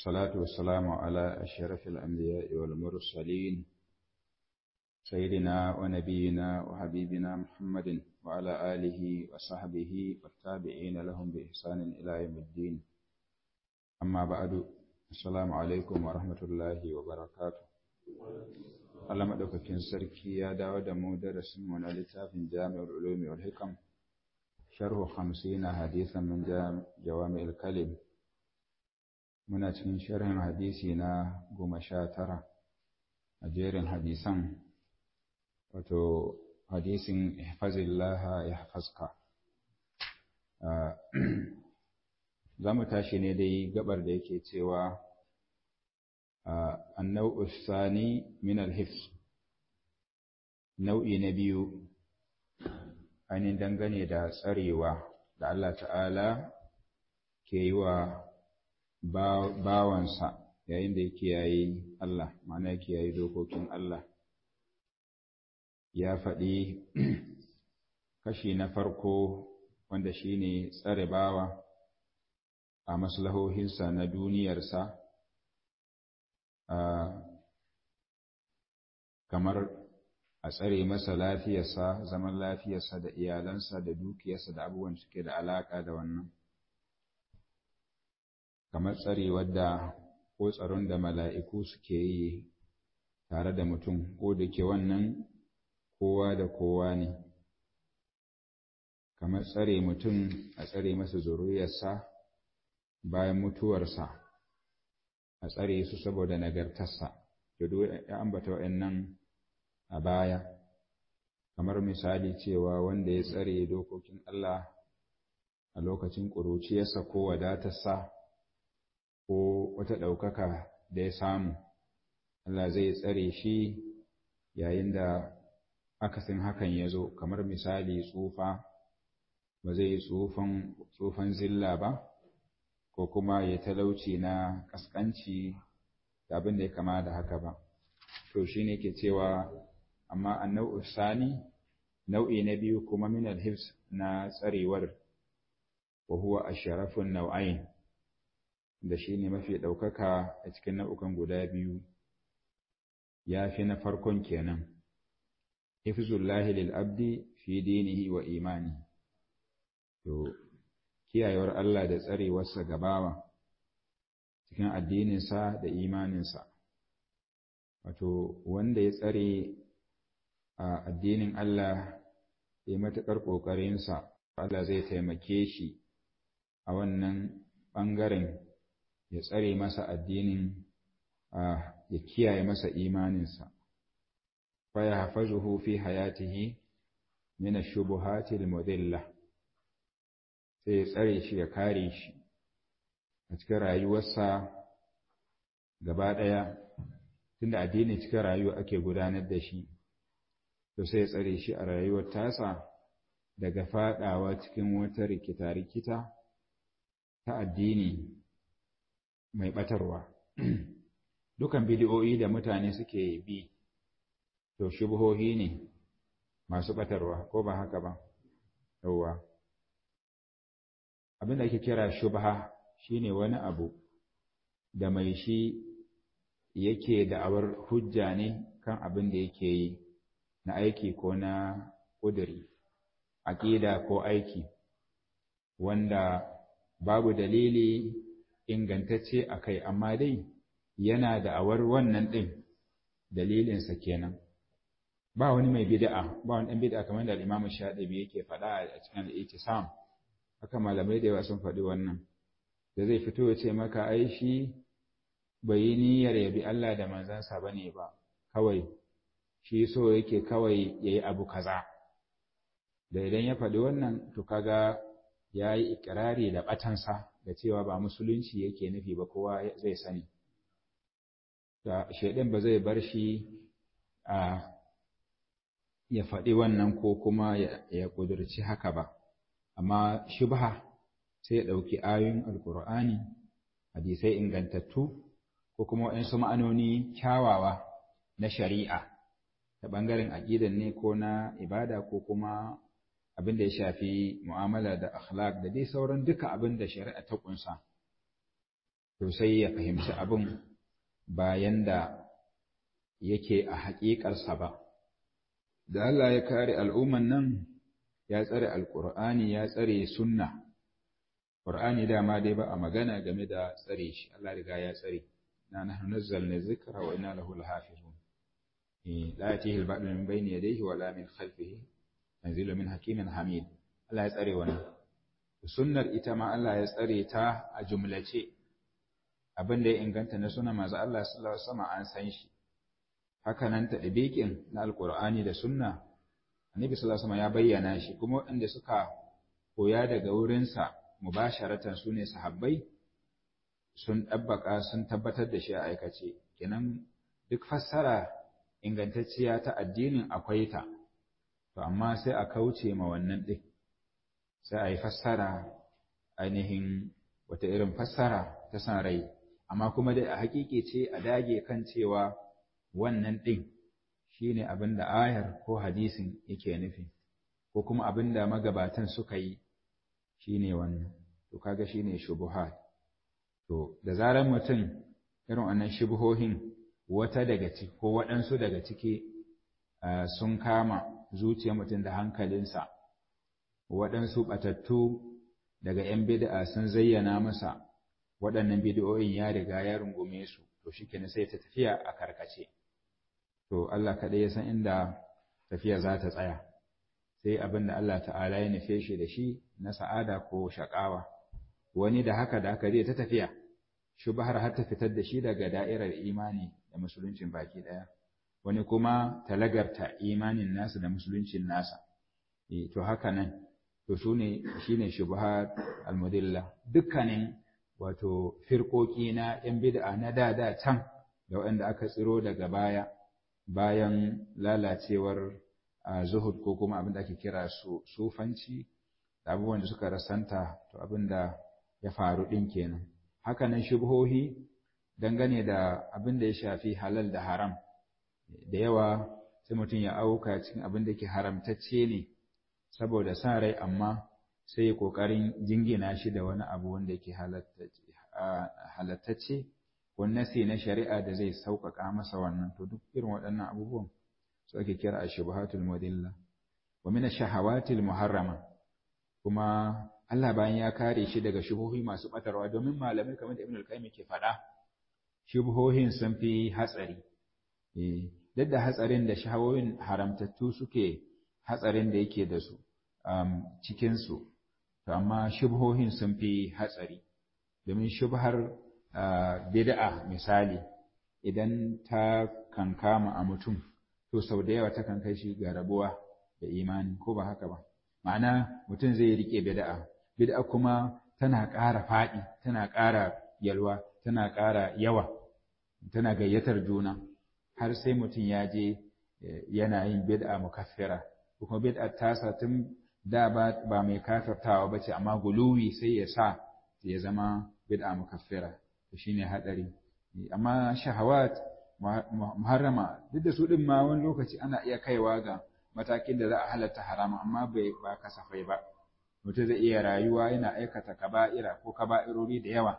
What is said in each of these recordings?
والصلاة والسلام على أشرف الأنبياء والمرسلين سيدنا ونبينا وحبيبنا محمد وعلى آله وصحبه والتابعين لهم بإحسان إلى يوم الدين أما بعد السلام عليكم ورحمة الله وبركاته Allah maɗaukakin sarki ya dawo da mu darasinmu na littafin Jami'ul Ulumi wal Hikam sharhu 50 hadisan min Jawami'ul Kalim muna cikin sharhin hadisi na goma sha tara a jerin hadisan wato hadisin ihfazillaha yahfazka za mu tashi ne dai gabar da yake cewa النوع الثاني من الحفظ nau'i na biyu ainihin dangane da tsarewa da Allah ta'ala ke yi wa bawansa yayin da yake yayi Allah ma'ana yake yayi dokokin Allah ya faɗi kashi na farko wanda shine tsare bawa a maslahohinsa na duniyarsa kamar a tsare masa lafiyarsa zaman lafiyarsa da iyalansa da dukiyarsa da abubuwan suke da alaƙa da wannan kamar tsarewar da ko tsaron da mala'iku suke yi tare da mutum ko da ke wannan kowa da kowa ne kamar tsare mutum a tsare masa zuriyarsa bayan mutuwarsa a tsare su saboda nagartarsa da ya ambata wa'annan a baya kamar misali cewa wanda ya tsare dokokin Allah a lokacin ƙuruciyarsa ko wadatarsa ko wata ɗaukaka da ya samu Allah zai tsare shi yayin da akasin hakan ya zo kamar misali tsufa ba zai yi tsufan zilla ba ko kuma ya talauci na ƙasƙanci da abin da ya kama da haka ba. To shi ne ke cewa, amma a nau'u sani, nau'i na biyu kuma min alhifs na tsarewar, wa huwa a sharafin nau'ain, da shi ne mafi ɗaukaka a cikin nau'ukan guda biyu, ya fi na farkon kenan. Hifzullahi lil abdi fi dinihi wa imani. To, kiyayewar Allah da tsarewarsa gabawa cikin addininsa da imaninsa. Wato, wanda ya tsare a addinin Allah ya matuƙar ƙoƙarinsa, Allah zai taimake shi a wannan ɓangaren ya tsare masa addinin ya kiyaye masa imaninsa. Faya hafazuhu fi hayatihi min ash-shubuhati al-mudillah sai ya tsare shi ya kare shi a cikin rayuwarsa gaba ɗaya tunda addini cikin rayuwa ake gudanar da shi to sai ya tsare shi a rayuwar tasa daga faɗawa cikin wata rikita-rikita ta addini mai ɓatarwa dukan bidiyoyi da mutane suke bi to shubuhohi ne masu ɓatarwa ko ba haka ba yauwa abin da ake kira shubha shine wani abu da mai shi yake da'awar hujja ne kan abin da yake yi na aiki ko na ƙuduri aƙida ko aiki wanda babu dalili ingantacce a kai amma dai yana da'awar wannan ɗin dalilinsa kenan ba wani mai bid'a ba wani ɗan bid'a kamar da al'imamu shaɗabi yake faɗa a cikin al'itisam haka malamai da yawa sun faɗi wannan da zai fito ya ce maka ai shi bai yi niyyar yabi Allah da manzansa ba ne ba kawai shi so yake kawai ya yi abu kaza da idan ya faɗi wannan to kaga ya yi ikirari da ɓatansa da cewa ba musulunci yake nufi ba kowa zai sani da shaidan ba zai bar shi a ya faɗi wannan ko kuma ya ƙudurci haka ba amma shubha sai ya ɗauki ayoyin alkur'ani hadisai ingantattu ko kuma waɗansu ma'anoni kyawawa na shari'a ta ɓangaren aƙidan ne ko na ibada ko kuma abin da ya shafi mu'amala da akhlaq da dai sauran duka abin da shari'a ta ƙunsa to sai ya fahimci abin bayan da yake a haƙiƙarsa ba da Allah ya kare al'umman nan ya tsare alƙur'ani ya tsare sunna ƙur'ani dama dai ba a magana game da tsare shi Allah riga ya tsare na nahnu nazzalna dhikra wa inna lahu lahafizun la yatihi al-ba'du min bayni yadayhi wa la min khalfihi tanzilu min hakimin hamid Allah ya tsare wannan sunnar ita ma Allah ya tsare ta a jumlace abin da ya inganta na suna manzo Allah sallallahu alaihi wasallam an san shi haka nan ta dabiqin na alqur'ani da sunna annabi sallallahu alaihi wasallam ya bayyana shi kuma waɗanda suka koya daga wurinsa mubasharatan sune sahabbai sun dabbaka sun tabbatar da shi a aikace kenan duk fassara ingantacciya ta addinin akwai ta to amma sai a kauce ma wannan din sai a yi fassara ainihin wata irin fassara ta san rai amma kuma dai a hakiki ce a dage kan cewa wannan ɗin shi ne abin da ayar ko hadisin yake nufi ko kuma abin da magabatan suka yi shi ne wannan to kaga shi ne shubuhat to da zarar mutum irin wannan shubuhohin wata daga ciki ko waɗansu daga ciki sun kama zuciyar mutum da hankalinsa waɗansu ɓatattu daga ‘yan bid'a sun zayyana masa waɗannan bid'o'in ya riga ya rungume su to shi sai ta tafiya a karkace to Allah kaɗai ya san inda tafiya za ta tsaya sai abin da Allah ta'ala ya nufe shi da shi na sa'ada ko shaƙawa wani da haka da haka zai ta tafiya shubhar har ta fitar da shi daga da'irar imani da musuluncin baki ɗaya wani kuma talagarta imanin nasa da musuluncin nasa to haka nan to su ne shi ne shubha almudilla dukkanin wato firƙoƙi na ‘yan bid'a na da da can da waɗanda aka tsiro daga baya bayan lalacewar zuhud ko kuma abin da ake kira su sufanci da abubuwan da suka rasanta to abin da ya faru ɗin kenan hakanan shubhohi dangane da abin da ya shafi halal da haram da yawa sai mutum ya auka cikin abin da ke haramtacce ne saboda sa rai amma sai ƙoƙarin jingina shi da wani abu wanda yake halattacce ko nasi na shari'a da zai sauƙaƙa masa wannan to duk irin waɗannan abubuwan su ake kira a shubuhatul mudilla wa min shahawatil muharrama kuma Allah bayan ya kare shi daga shubuhi masu batarwa domin malamai kamar da Ibn al-Qayyim ke faɗa shubuhohin sun fi hatsari eh duk da hatsarin da shahawoyin haramtattu suke hatsarin da yake da su cikin su to amma shubuhohin sun fi hatsari domin shubhar bid'a misali idan ta kankama a mutum to sau da yawa takan kai shi ga rabuwa da imani ko ba haka ba ma'ana mutum zai rike bid'a bid'a kuma tana ƙara faɗi tana ƙara yalwa tana ƙara yawa tana gayyatar juna har sai mutum ya je yana yin bid'a mukaffira kuma bid'a tasa tun da ba mai kafirtawa ba ce amma guluwi sai ya sa ya zama bid'a mukaffira to shine hadari amma shahawat muharrama duk da su din ma wani lokaci ana iya kaiwa ga matakin da za a halatta harama amma bai ba kasafai ba mutum zai iya rayuwa yana aikata kaba'ira ko kaba'irori da yawa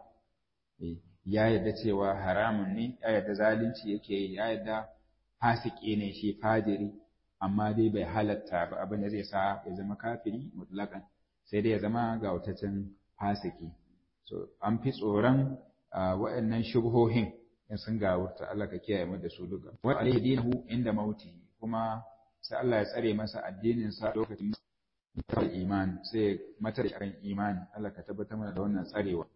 ya yadda cewa haramun ne ya yadda zalunci yake yi ya yadda fasiki ne shi fajiri amma dai bai halatta ba abin da zai sa ya zama kafiri mutlakan sai dai ya zama ga wutacin fasiki so an fi tsoron waɗannan shubhohin in sun gawurta Allah ka kiyaye mu da su duka wa alaihi dinahu inda mauti kuma sai Allah ya tsare masa addinin sa lokacin iman sai matar kan imani Allah ka tabbatar mana da wannan tsarewa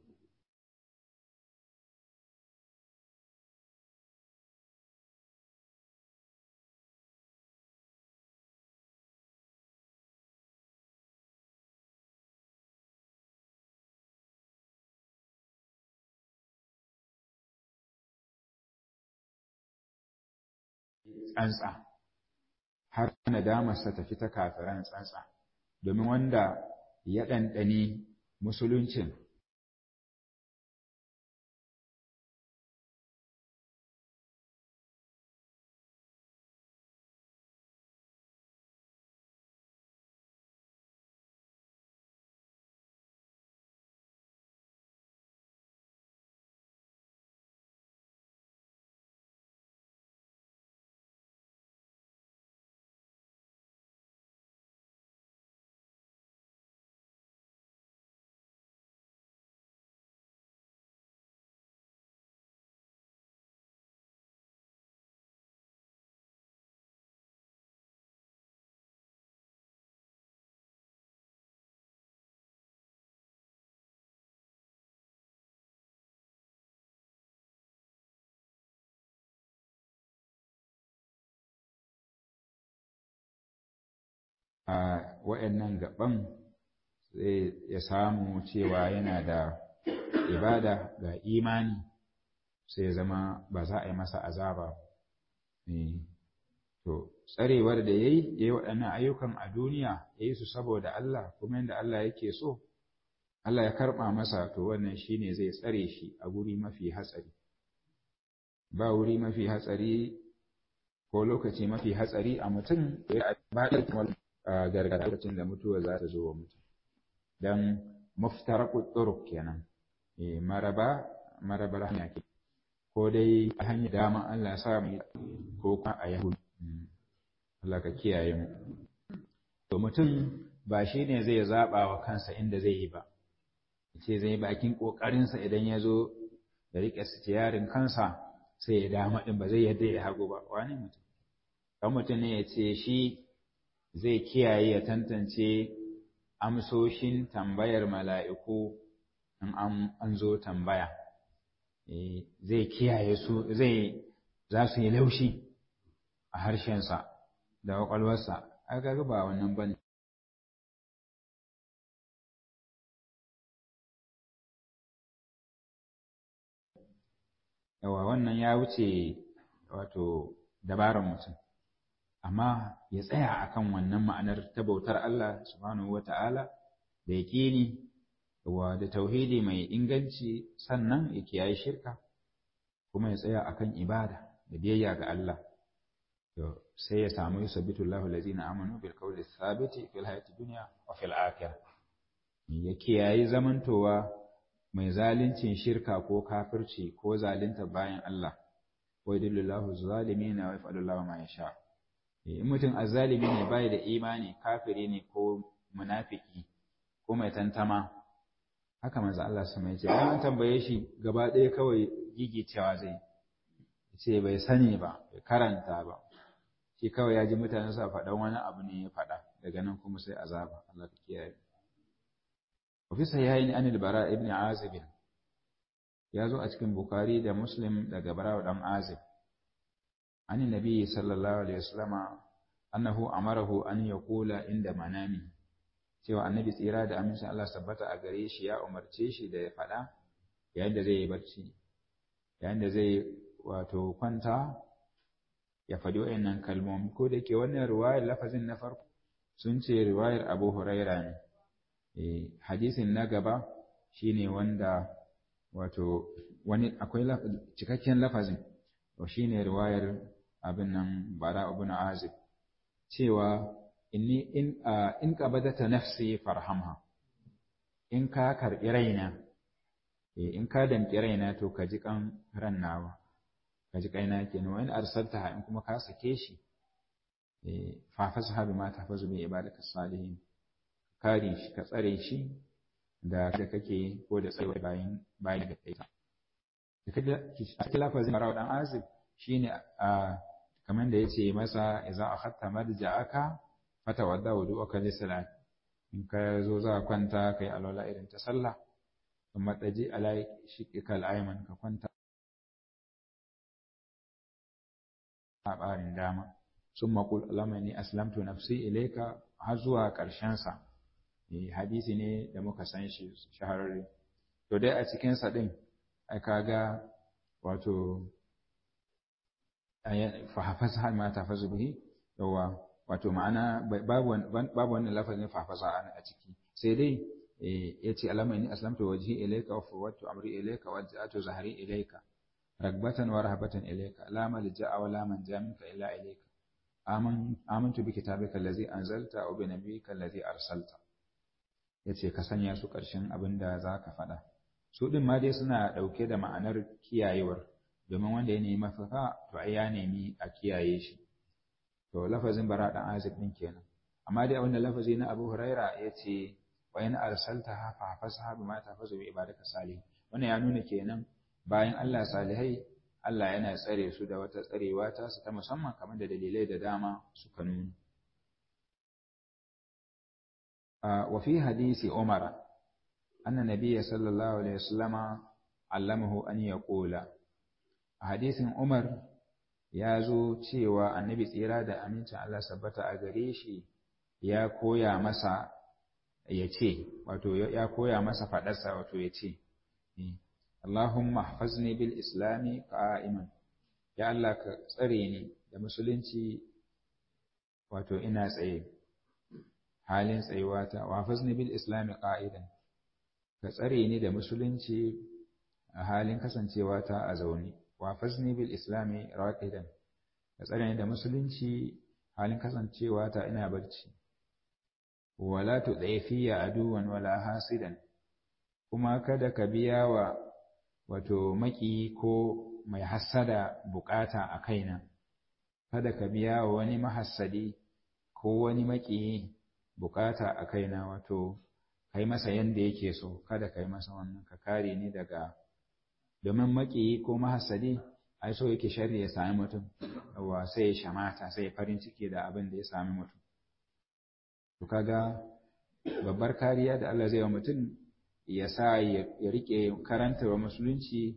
tsantsa har nadamarsa tafi ta kafiran tsantsa domin wanda ya ɗanɗani musuluncin a wa'annan gaban zai ya samu cewa yana da ibada ga imani sai ya zama ba za a yi masa azaba to tsarewar da ya yi ya yi waɗannan ayyukan a duniya ya yi su saboda Allah kuma yadda Allah yake so Allah ya karɓa masa to wannan shi ne zai tsare shi a guri mafi hatsari ba wuri mafi hatsari ko lokaci mafi hatsari a mutum ya ba da gargada lokacin da mutuwa za ta zo wa mutum don muftaraku turuk kenan maraba marabar hanya ke ko dai a hanyar dama Allah sa mu ko kuma a yahudu Allah ka kiyaye mu to mutum ba shi ne zai zaɓa wa kansa inda zai yi ba ce zai bakin ƙoƙarinsa idan ya zo da riƙe sitiyarin kansa sai ya dama ɗin ba zai yadda ya hagu ba wani mutum kan mutum ne ya ce shi zai kiyaye ya tantance amsoshin tambayar mala'iku in an zo tambaya zai kiyaye su zai za su yi laushi a harshensa da ƙwaƙwalwarsa aka ga ba wannan bane yawa wannan ya wuce wato dabarar mutum amma ya tsaya akan wannan ma'anar ta bautar Allah subhanahu wata'ala da yaƙini wa da tauhidi mai inganci sannan ya kiyaye shirka kuma ya tsaya akan ibada da biyayya ga Allah to sai ya samu yusabbitu Allahu allazina amanu bil qawli thabiti fil hayati dunya wa fil akhirah ya kiyaye zamantowa mai zalincin shirka ko kafirci ko zalunta bayan Allah wa yudillillahu zalimina wa yaf'alullahu ma yasha in mutum azzalimi ne bai da imani kafiri ne ko munafiki ko mai tantama haka manzo Allah sama yace an tambaye shi gaba ɗaya kawai gigicewa zai ce bai sani ba bai karanta ba shi kawai ya ji mutane sa faɗan wani abu ne ya faɗa daga nan kuma sai azaba Allah ka kiyaye وفي صحيحين عن البراء ابن عازب ya zo a cikin Bukhari da Muslim daga Barawa dan Azib an nabi sallallahu alaihi wasallama annahu amarahu an yaqula inda manami cewa annabi tsira da amincin Allah sabbata a gare shi ya umarce shi da ya faɗa yayin da zai yi barci yayin da zai wato kwanta ya faɗi wayannan kalmomi ko da ke wannan riwayar lafazin na farko sun ce riwayar Abu Huraira ne hadisin na gaba shine wanda wato wani akwai cikakken lafazin to shine riwayar abin nan bara ibn azib cewa inni in in qabadata nafsi farhamha in ka karbi raina in ka damki raina to ka ji kan ran nawa ka ji kaina kenan wa in arsaltaha in kuma ka sake shi fa fasha bima tahfazu bi ibadaka salihin kare shi ka tsare shi da da kake ko da tsaye bayan bayan da kai a cikin lafazin marawa dan azib shine a kamar da yace masa idza akhadta marja'aka fatawadda wudu'aka li salat in ka zo za kwanta kai alwala irin ta sallah kuma daji alai shiqika al-ayman ka kwanta a barin dama summa qul allahumma inni aslamtu nafsi ilayka har zuwa ƙarshen sa hadisi ne da muka san shi shahararre to dai a cikin sa din ai kaga wato fahafasa ma tafazu bihi yawa wato ma'ana babu babu wannan lafazin fahafasa a ciki sai dai yace alama inni aslamtu wajhi ilayka wa fawwadtu amri ilayka wa ja'atu zahri ilayka ragbatan wa rahabatan ilayka la malja'a wa la manja minka illa ilayka amantu bi kitabika allazi anzalta wa bi nabiyyika allazi arsalta ya ce ka sanya su ƙarshen abin da za ka faɗa. Su ɗin ma dai suna ɗauke da ma'anar kiyayewar, domin wanda ya nemi mafaka to ai ya nemi a kiyaye shi. To lafazin bara ɗan azib ɗin kenan. Amma dai abin da lafazi na Abu Huraira ya ce wa in arsalta ha fa hafasa bi ma tafazu bi ibadaka salih. Wannan ya nuna kenan bayan Allah salihai Allah yana tsare su da wata tsarewa ta su ta musamman kamar da dalilai da dama suka nuna. وفي حديث عمر أن النبي صلى الله عليه وسلم علمه أن يقول حديث عمر ya zo cewa annabi tsira da amincin Allah sabbata a gare shi ya koya masa ya ce wato ya koya masa faɗarsa wato ya ce Allahumma hafazni bil islami qa'iman ya Allah ka tsare ni da musulunci wato ina tsaye halin tsayuwata wa hafazni bil islami qa'idan ka tsare ni da musulunci a halin kasancewata a zaune wa hafazni bil islami raqidan ka tsare ni da musulunci halin kasancewata ina barci wala tudaifiya aduwan wala hasidan kuma kada ka biya wa wato maki ko mai hassada bukata a kaina kada ka biya wa wani mahassadi ko wani maki bukata a kaina wato kai masa yanda yake so kada kai masa wannan ka kare ni daga domin maki ko mahassadi ai so yake sharri ya sami mutum wa sai ya shamata sai ya farin ciki da abin da ya sami mutum to kaga babbar kariya da Allah zai wa mutum ya sa ya rike karantarwa musulunci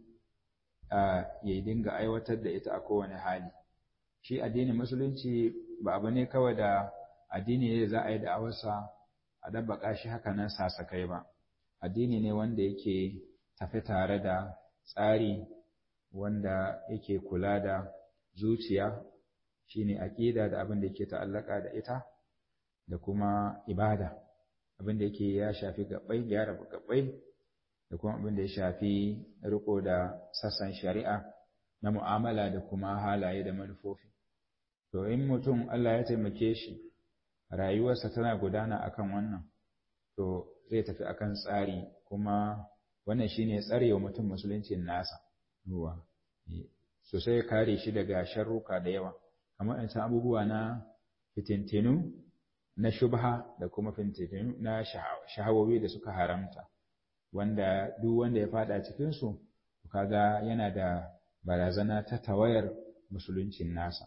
ya dinga aiwatar da ita a kowane hali shi addinin musulunci ba abu ne kawai da addini ne za a yi da'awarsa a dabbaka shi haka nan sasakai ba addini ne wanda yake tafi tare da tsari wanda yake kula da zuciya shine aƙida da abin da yake ta'allaka da ita da kuma ibada abin da yake ya shafi gabbai gyara gabbai da kuma abin da ya shafi riko da sassan shari'a na mu'amala da kuma halaye da manufofi to in mutum Allah ya taimake shi rayuwarsa tana gudana akan wannan to zai tafi akan tsari kuma wannan shine tsarewa mutum musuluncin nasa ruwa sosai kare shi daga sharruka da yawa kamar in abubuwa na fitintinu na shubha da kuma fitintinu na shahawowi da suka haramta wanda duk wanda ya fada cikinsu kaga yana da barazana ta tawayar musuluncin nasa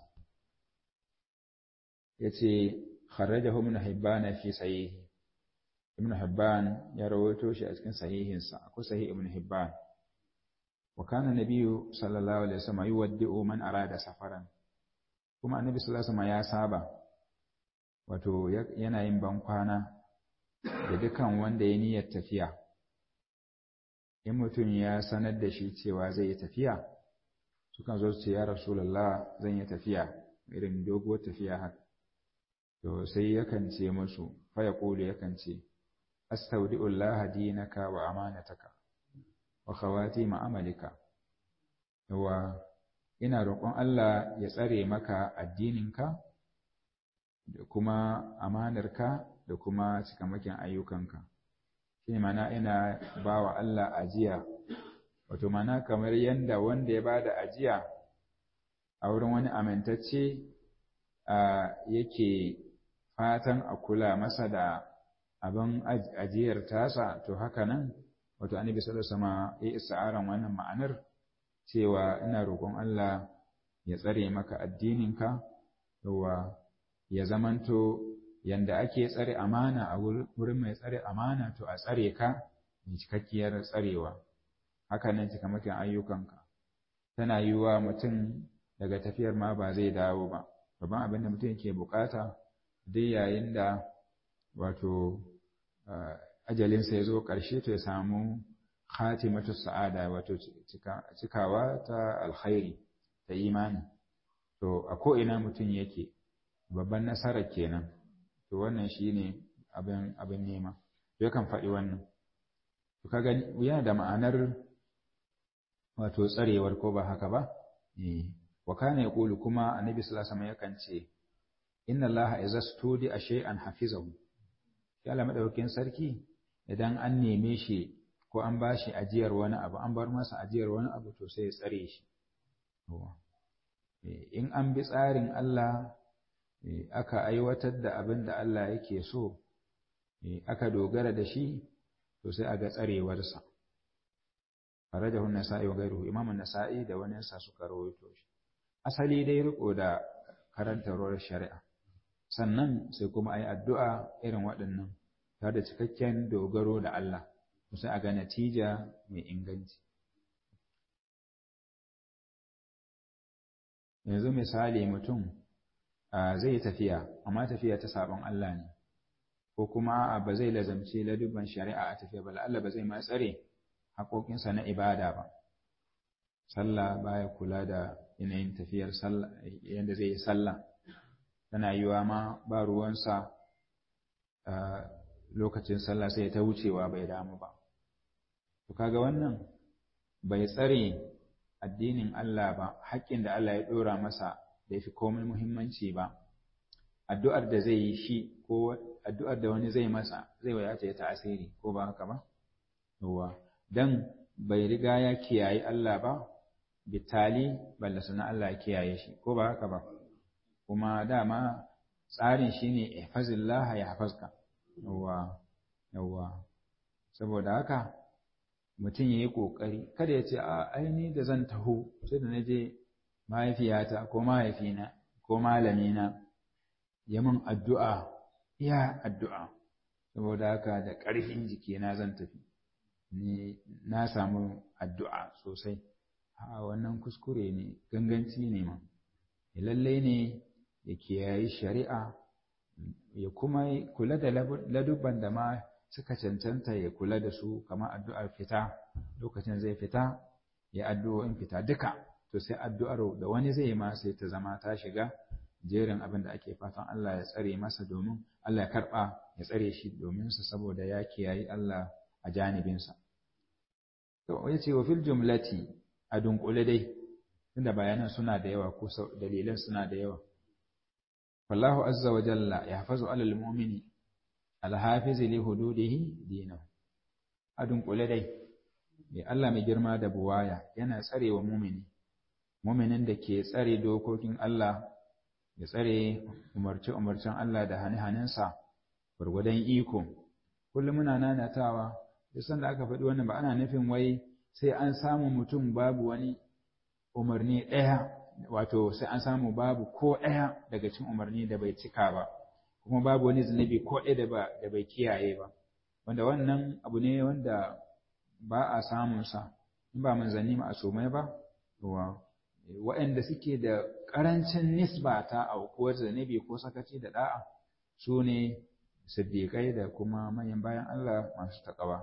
yace kharrajahu ibn hibban fi sahihi ibn hibban ya rawaito shi a cikin sahihinsa akwai sahih ibn hibban wa kana nabiyyu sallallahu alaihi wasallam yuwaddi'u man arada safaran kuma annabi sallallahu alaihi wasallam ya saba wato yana yin bankwana da dukan wanda ya niyyar tafiya in mutum ya sanar da shi cewa zai yi tafiya sukan zo su ce ya rasulullah zan yi tafiya irin doguwar tafiya haka to sai yakan ce musu fa ya yakan ce astaudi'ullah dinaka wa amanataka wa khawatima amalika yawa ina roƙon Allah ya tsare maka addininka da kuma amanarka da kuma cikamakin ayyukanka shi mana ina ba wa Allah ajiya wato mana kamar yadda wanda ya bada ajiya a wurin wani amintacce yake fatan a kula masa da abin ajiyar tasa to haka nan wato annabi sallallahu alaihi wasallam ya isa'aran wannan ma'anar cewa ina roƙon Allah ya tsare maka addininka yawa ya zamanto yanda ake tsare amana a wurin mai tsare amana to a tsare ka mai cikakkiyar tsarewa haka nan cikamakin ayyukanka tana yiwuwa mutum daga tafiyar ma ba zai dawo ba babban abin da mutum yake bukata dai yayin da wato ajalinsa ya zo ƙarshe to ya samu khatimatu sa'ada wato cikawa ta alkhairi ta imani to a ko'ina mutum yake babban nasara kenan to wannan shine abin abin nema yakan faɗi wannan to kaga yana da ma'anar wato tsarewar ko ba haka ba eh wa kana yaqulu kuma annabi sallallahu alaihi wasallam yakan ce inna allaha idza studi shay'an hafizahu ya Allah madaukakin sarki idan an neme shi ko an bashi ajiyar wani abu an bar masa ajiyar wani abu to sai ya tsare shi in an bi tsarin Allah aka aiwatar da abin da Allah yake so aka dogara da shi to sai a ga tsarewarsa farajahu nasa'i wa ghayruhu imam an-nasa'i da wani sa suka rawaito shi asali dai riko da karantarwar shari'a sannan sai kuma ayi addu'a irin waɗannan tare da cikakken dogaro da Allah sai a ga natija mai inganci yanzu misali mutum zai yi tafiya amma tafiya ta sabon Allah ne ko kuma ba zai lazamci ladubban shari'a a tafiya ba Allah ba zai ma tsare haƙoƙinsa na ibada ba sallah baya kula da yanayin tafiyar sallah yadda zai yi sallah tana yiwa ma ba ruwansa lokacin sallah sai ta wucewa bai damu ba to kaga wannan bai tsare addinin Allah ba haƙƙin da Allah ya ɗora masa da ya fi komai muhimmanci ba addu'ar da zai yi shi ko addu'ar da wani zai masa zai wadata ya ta'asiri ko ba haka ba yawa dan bai riga ya kiyaye Allah ba bitali balla suna Allah ya kiyaye shi ko ba haka ba kuma dama tsarin shine ihfazillah ya hafazka yawa yawa saboda haka mutum ya yi ƙoƙari kada ya ce a aini da zan taho sai da na je mahaifiyata ko mahaifina ko malamina ya min addu'a iya addu'a saboda haka da ƙarfin jikina zan tafi ni na samu addu'a sosai a wannan kuskure ne ganganci ne ma lallai ne ya kiyayi shari'a ya kuma kula da ladubban da ma suka cancanta ya kula da su kamar addu'ar fita lokacin zai fita ya addu'o'in fita duka to sai addu'ar da wani zai ma sai ta zama ta shiga jerin abin da ake fatan Allah ya tsare masa domin Allah ya karɓa ya tsare shi domin sa saboda ya kiyayi Allah a janibinsa. To ya ce wa fil jumlati a dunkule dai tunda bayanan suna da yawa ko dalilan suna da yawa. Wallahu azza wa jalla ya hafazu alal mu'mini alhafizi li hududihi dinahu. A dunkule dai mai Allah mai girma da buwaya yana tsare wa mumini muminin da ke tsare dokokin Allah ya tsare umarce-umarcen Allah da hane-hanensa gwargwadon iko kullum muna nanatawa duk sanda aka faɗi wannan ba ana nufin wai sai an samu mutum babu wani umarni ɗaya wato sai an samu babu ko ɗaya daga cikin umarni da bai cika ba kuma babu wani zunubi ko ɗaya da bai kiyaye ba wanda wannan abu ne wanda ba a samunsa in ba manzanni ma'asumai ba waɗanda suke da ƙarancin nisba ta aukuwar zanabi ko sakaci da ɗa'a su ne siddiƙai da kuma manyan bayan Allah masu taƙawa.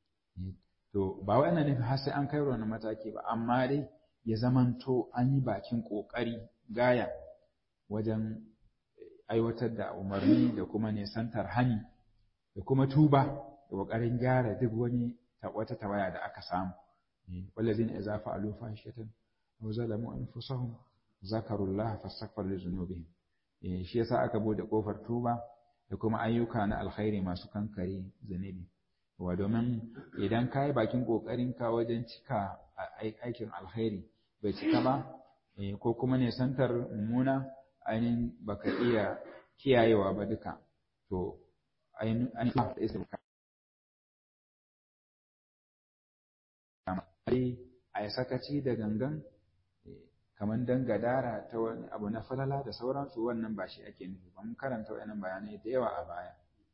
To, ba waɗanda nufi har sai an kai wani mataki ba, amma dai ya zamanto an yi bakin ƙoƙari gaya wajen aiwatar da umarni da kuma nisantar hani da kuma tuba da ƙoƙarin gyara duk wani wata tawaya da aka samu. Wallazina idza fa'alu fahishatan aw zalamu anfusahum zakarullah fastaghfar li dhunubihim eh shi yasa aka bude kofar tuba da kuma ayyuka na alkhairi masu kankare zunubi wa domin idan kai bakin kokarin ka wajen cika aikin alkhairi bai cika ba ko kuma ne santar mummuna ainihin baka iya kiyayewa ba duka to ainihin da isa a yi sakaci da gangan kamar dan gadara ta wani abu na falala da sauransu wannan ba shi ake nufi ba mun karanta wayannan bayanai da yawa a baya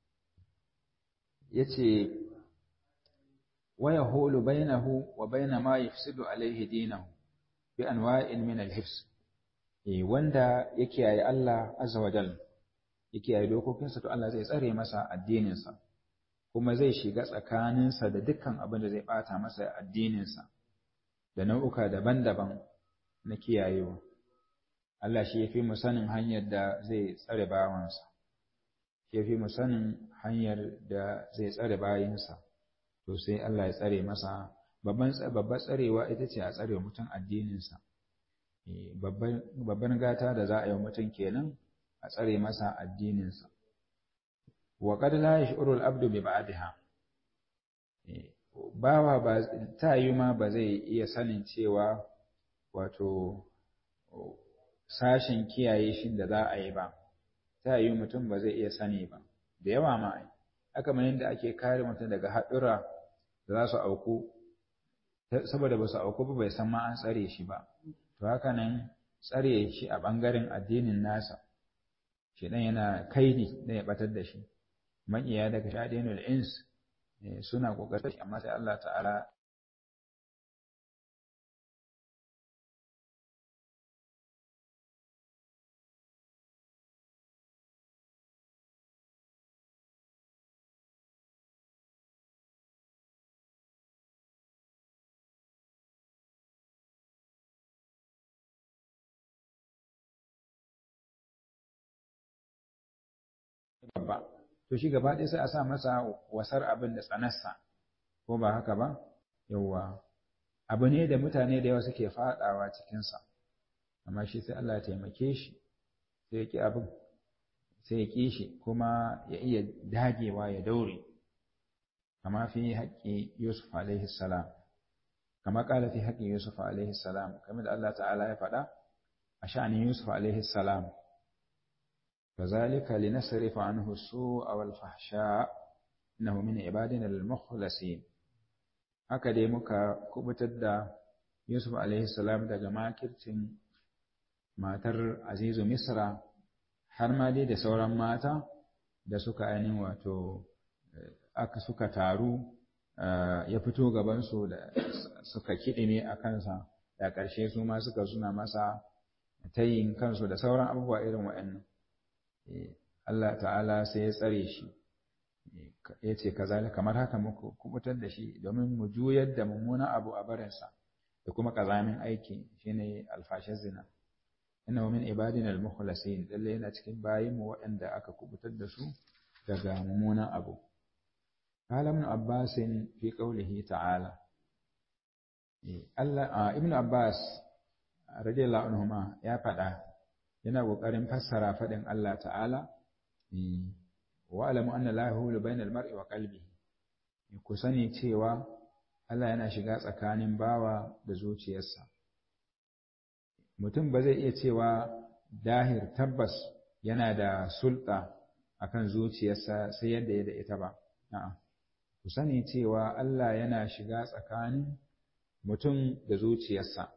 yace wa yahulu bainahu wa baina ma yafsidu alaihi dinahu bi anwa'in min al-hifz eh wanda yake yayi Allah azza wa jalla yake yayi dokokinsa to Allah zai tsare masa addininsa kuma zai shiga tsakaninsa da dukkan abin da zai bata masa addininsa da nau'uka daban-daban na kiyayewa. Allah shi ya fi mu sanin hanyar da zai tsare bawansa, shi ya fi mu sanin hanyar da zai tsare bayinsa, to sai Allah ya tsare masa babbar tsarewa ita ce a tsare mutum addininsa. Babban gata da za a yi mutum kenan a tsare masa addininsa. Wa qad la yash'uru al-abdu bi ba'daha. Bawa ba ta yi ma ba zai iya sanin cewa wato sashen kiyaye shi da za a yi ba ta yi mutum ba zai iya sani ba da yawa ma haka mai yadda ake kare mutum daga haɗura da za su auku saboda ba su auku ba bai san ma an tsare shi ba to haka nan tsare shi a ɓangaren addinin nasa shi ɗan yana kaidi da ya ɓatar da shi maƙiya daga shaɗinul ins suna ƙoƙarin amma sai Allah ta'ala babba to shi gaba ɗaya sai a sa masa wasar abin da tsanarsa ko ba haka ba yawwa abu ne da mutane da yawa suke faɗawa cikinsa amma shi sai Allah ya taimake shi sai ya ƙi abin sai ya ƙi shi kuma ya iya dagewa ya daure kama fi haƙƙi Yusuf alaihi salam kama ƙala fi haƙƙi Yusuf alaihi salam kamar da Allah ta'ala ya faɗa a sha'anin Yusuf alaihi salam كذلك لنصرف عنه السوء والفحشاء إنه من عبادنا المخلصين haka dai muka kubutar da Yusuf alaihi salam daga makircin matar Azizu Misra har ma dai da sauran mata da suka ainihin wato aka suka taru ya fito gabansu da suka kiɗime a kansa da ƙarshe su ma suka suna masa tayin kansu da sauran abubuwa irin waɗannan Allah ta'ala sai ya tsare shi ya ce kazalika kamar haka muku kubutar da shi domin mu juyar da mummunan abu a barinsa da kuma kazamin aiki shine alfashin zina inna min ibadina al-mukhlasin lalle yana cikin bayin mu waɗanda aka kubutar da su daga mummunan abu qala ibn abbas fi qawlihi ta'ala Allah ibn abbas radiyallahu anhuma ya faɗa yana ƙoƙarin fassara faɗin Allah ta'ala wa alamu anna la yahulu bainal mar'i wa qalbihi ku sani cewa Allah yana shiga tsakanin bawa da zuciyarsa mutum ba zai iya cewa dahir tabbas yana da sulta akan zuciyarsa sai yadda ya da ita ba a'a ku sani cewa Allah yana shiga tsakanin mutum da zuciyarsa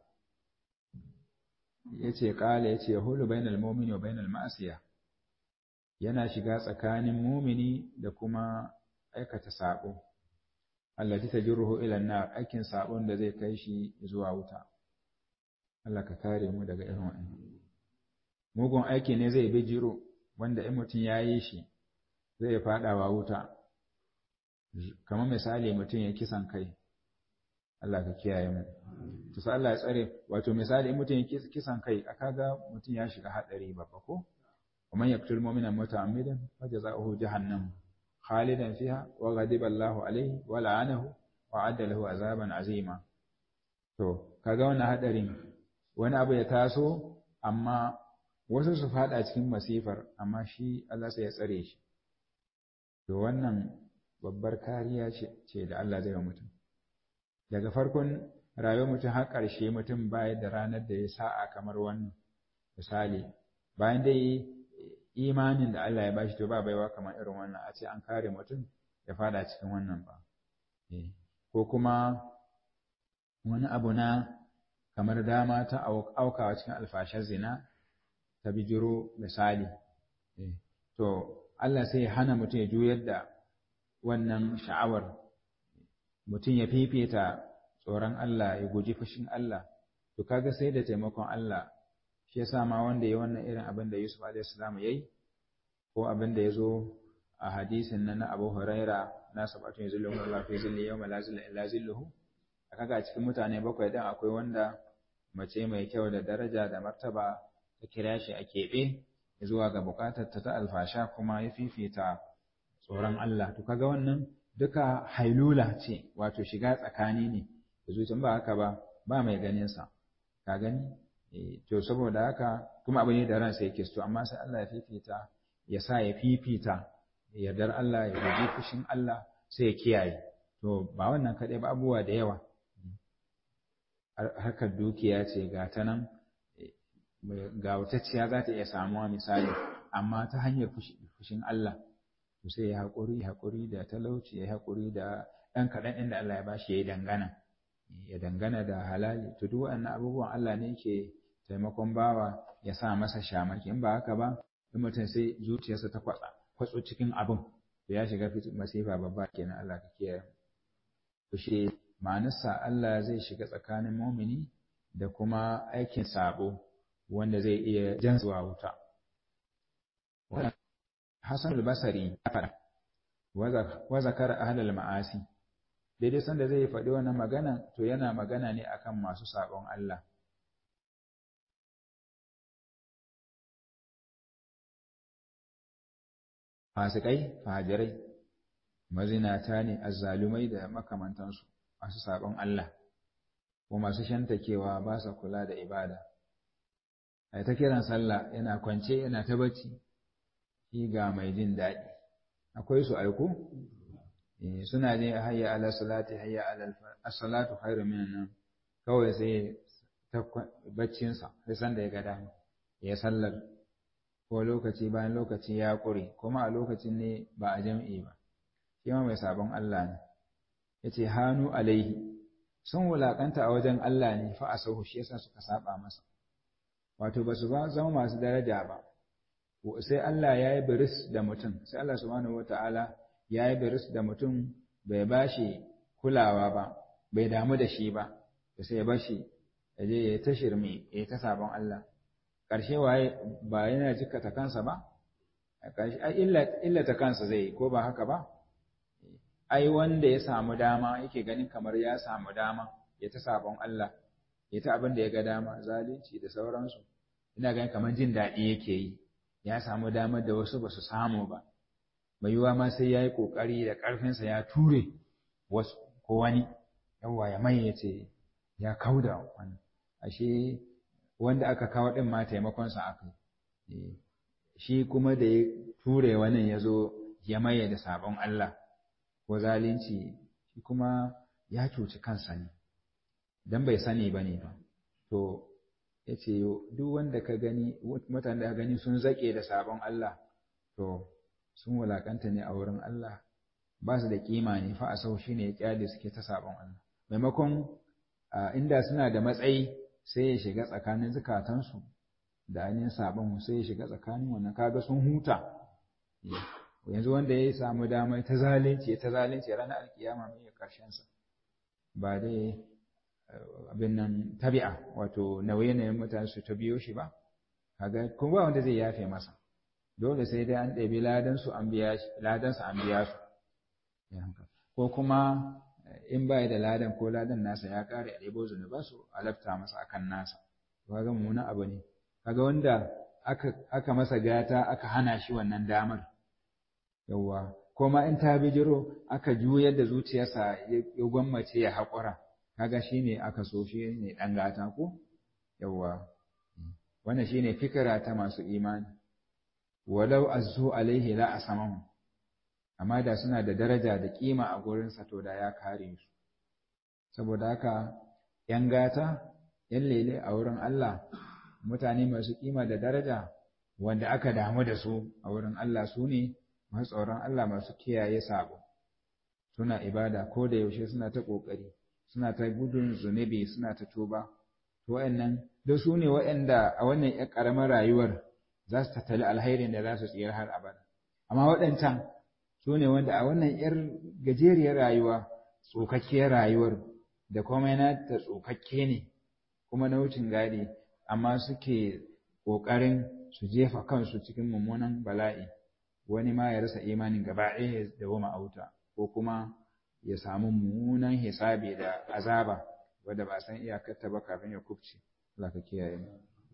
yace kala yace hulu bainal mu'mini wa bainal ma'asiya yana shiga tsakanin mumini da kuma aikata sabo allati tajruhu ila an-nar aikin sabon da zai kai shi zuwa wuta Allah ka kare mu daga irin wannan mugun aiki ne zai bi jiro wanda in mutum ya yi shi zai fadawa wuta kamar misali mutum ya kisan kai Allah ka kiyaye mu to sai Allah ya tsare wato misali in mutum ya kisan kai aka ga mutum ya shiga hadari babba ko ومن يقتل مؤمنا متعمدا فجزاؤه جهنم خالدا فيها وغضب الله عليه ولعنه وعد له عذابا عظيما to kaga wannan hadarin wani abu ya taso amma wasu su fada cikin masifar amma shi Allah sai ya tsare shi to wannan babbar kariya ce da Allah zai wa mutum daga farkon rayuwar mutum har ƙarshe mutum baya da ranar da ya sa'a kamar wannan misali bayan dai imanin da Allah ya bashi to ba baiwa kamar irin wannan a ce an kare mutum ya fada cikin wannan ba ko kuma wani abu na kamar dama ta aukawa cikin alfashar zina ta bijiro misali to Allah sai ya hana mutum ya juyar da wannan sha'awar mutum ya fifita tsoron Allah ya guji fushin Allah to kaga sai da taimakon Allah shi yasa ma wanda ya wannan irin abin da Yusuf alaihi salam yayi ko abin da yazo a hadisin nan na Abu Huraira na sabatu yazilluhu Allah fi zilli yawma la zilla illa zilluhu kaga a cikin mutane bakwai dan akwai wanda mace mai kyau da daraja da martaba ta kira shi a keɓe zuwa ga bukatar ta ta alfasha kuma ya fifita tsoron Allah to kaga wannan duka hailula ce wato shiga tsakani ne da zuciya ba haka ba ba mai ganin sa ka gani to saboda haka kuma abu ne da ransa yake so amma sai Allah ya fifita ya sa ya fifita yardar Allah ya guji fushin Allah sai ya kiyaye to ba wannan kaɗai ba abubuwa da yawa harkar dukiya ce ga ta nan ga wutacciya za ta iya samuwa misali amma ta hanyar fushin Allah to sai ya haƙuri haƙuri da talauci ya haƙuri da ɗan kaɗan inda Allah ya bashi ya yi dangana ya dangana da halali to duk waɗannan abubuwan Allah ne ke taimakon bawa ya sa masa shamaki in ba haka ba in mutum sai zuciyarsa ta kwatsa kwatso cikin abin to ya shiga masifa babba kenan Allah ka kiyaye to shi ma'anarsa Allah zai shiga tsakanin mumini da kuma aikin sabo wanda zai iya jan zuwa wuta Hassan al-Basri ya faɗa wa zakara ahlul ma'asi daidai sanda zai faɗi wannan magana to yana magana ne akan masu sabon Allah fasikai fajirai mazinata ne azzalumai da makamantansu masu sabon Allah ko masu shantakewa ba sa kula da ibada ai ta kiran sallah yana kwance yana ta bacci shi ga mai jin daɗi akwai su aiko suna ne hayya ala salati hayya ala as-salatu khairu minan kawai sai ta baccin sa sai san da ya ga dama ya sallar ko lokaci bayan lokaci ya kure kuma a lokacin ne ba a jam'i ba shi ma mai sabon Allah ne yace hanu alaihi sun wulakanta a wajen Allah ne fa asahu shi yasa suka saba masa wato ba su ba zama masu daraja ba sai Allah ya yi biris da mutum sai Allah subhanahu wata'ala ya yi biris da mutum bai ba shi kulawa ba bai damu da shi ba da sai ya bar shi ya je ya ta shirme ya ta sabon Allah ƙarshe waye ba yana jikata kansa ba ƙarshe ai illata kansa zai ko ba haka ba ai wanda ya samu dama yake ganin kamar ya samu dama ya ta sabon Allah ya ta abin da ya ga dama zalunci da sauransu ina ganin kamar jin daɗi yake yi ya samu damar da wasu ba su samu ba mai yiwuwa ma sai ya yi ƙoƙari da ƙarfinsa ya ture wasu ko wani yawa ya mai ya ce ya kauda wani ashe wanda aka kawo ɗin ma taimakonsa aka yi shi kuma da ya ture wani ya zo ya maye da sabon Allah ko zalunci shi kuma ya cuci kansa ne dan bai sani ba ne ba to ya ce duk wanda ka gani mutane da gani sun zaƙe da sabon Allah to sun wulaƙanta ne a wurin Allah ba su da kima ne fa a sau shi ne ya kyale suke ta sabon Allah maimakon inda suna da matsayi sai ya shiga tsakanin zukatansu da ainihin sabon sai ya shiga tsakanin wannan kaga sun huta yanzu wanda ya samu dama ta zalunci ta zalunci ranar alkiyama mai karshen sa ba dai abin nan tabi'a wato nauye-nauyen mutane su ta biyo shi ba kaga kuma ba wanda zai yafe masa dole sai dai an ɗabi ladan su an biya shi ladan su an biya su ko kuma in bai da ladan ko ladan nasa ya kare a ɗebo zunuba su alafta masa akan nasa kaga mummunan abu ne kaga wanda aka aka masa gata aka hana shi wannan damar yawwa ko ma in ta bijiro aka juyar da zuciyarsa ya gwammace ya haƙura kaga shine aka so shi ne ɗan gata ko yawwa wannan shine fikira ta masu imani walau azzu alaihi la asamahu amma da suna da daraja da kima a gurinsa to da ya kare su saboda haka yan gata yan lele a wurin Allah mutane masu kima da daraja wanda aka damu da su a wurin Allah su ne masu tsoron Allah masu kiyaye sabo suna ibada ko da yaushe suna ta ƙoƙari suna ta gudun zunubi suna ta tuba to wa'annan da su ne wa'anda a wannan ƴar ƙaramar rayuwar za su tattali alhairin da za su tsira har abada amma waɗancan su ne wanda a wannan ƴar gajeriyar rayuwa tsokakkiyar rayuwar da komai na ta tsokakke ne kuma na wucin gadi amma suke ƙoƙarin su jefa kansu cikin mummunan bala'i wani ma ya rasa imanin gaba ɗaya ya dawoma a wuta ko kuma ya samu mummunan hisabi da azaba wadda ba san iyakarta ba kafin ya kubce Allah ka kiyaye mu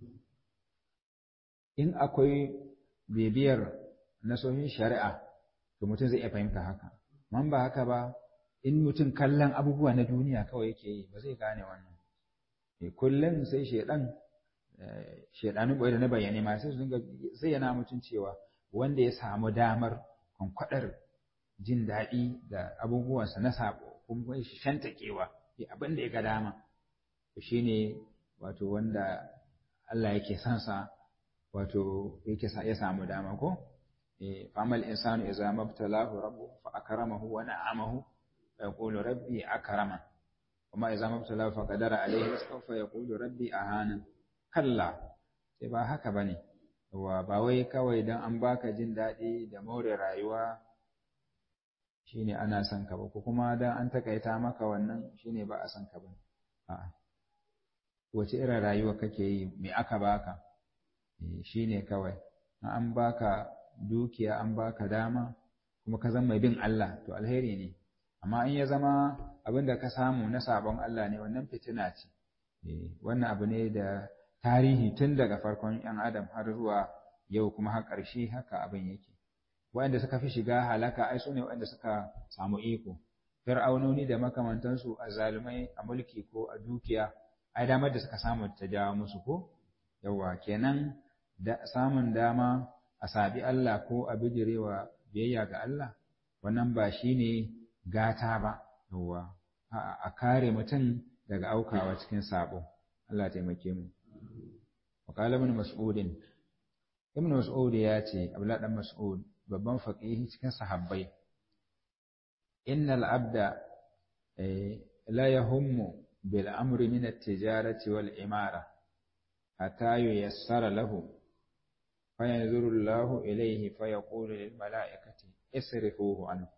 in akwai bibiyar nasohin shari'a to mutum zai iya fahimta haka man ba haka ba in mutum kallon abubuwa na duniya kawai yake yi ba zai gane wannan kullum sai shedan shedanu bai da na bayyane ma sai su dinga zayyana mutum cewa wanda ya samu damar kwankwadar jin daɗi da abubuwansa na sabo kuma shi shantakewa ya abin da ya ga dama to shine wato wanda Allah yake son sa wato yake ya samu dama ko eh famal insanu idza mabtalahu rabbuhu fa akramahu wa na'amahu fa yaqulu rabbi akrama kuma idza mabtalahu fa qadara alayhi rizqahu fa yaqulu rabbi ahana kalla sai ba haka bane wa ba wai kawai dan an baka jin daɗi da more rayuwa shine ana son ka ba ko kuma dan an takaita maka wannan shine ba a son ka ba a'a wace irin rayuwa kake yi me aka baka shine kawai an baka dukiya an baka dama kuma ka zama mai bin Allah to alheri ne amma in ya zama abin da ka samu na sabon Allah ne wannan fitina ce wannan abu ne da tarihi tun daga farkon ‘yan adam har zuwa yau kuma har ƙarshe haka abin yake waɗanda suka fi shiga halaka ai su ne waɗanda suka samu iko fir'aunoni da makamantansu a zalumai a mulki ko a dukiya ai damar da suka samu ta jawo musu ko yawa kenan da samun dama a sabi Allah ko a bijirewa biyayya ga Allah wannan ba shine gata ba yawa a kare mutum daga aukawa cikin sabo Allah taimake mu وقال ابن مسعود ابن مسعود ya ce Abdullah dan Mas'ud babban faqihi cikin sahabbai innal abda la yahummu bil amri min at-tijarati wal imara hatta yuyassara lahu fayanzuru Allah ilayhi fayaqulu lil mala'ikati isrifuhu anhu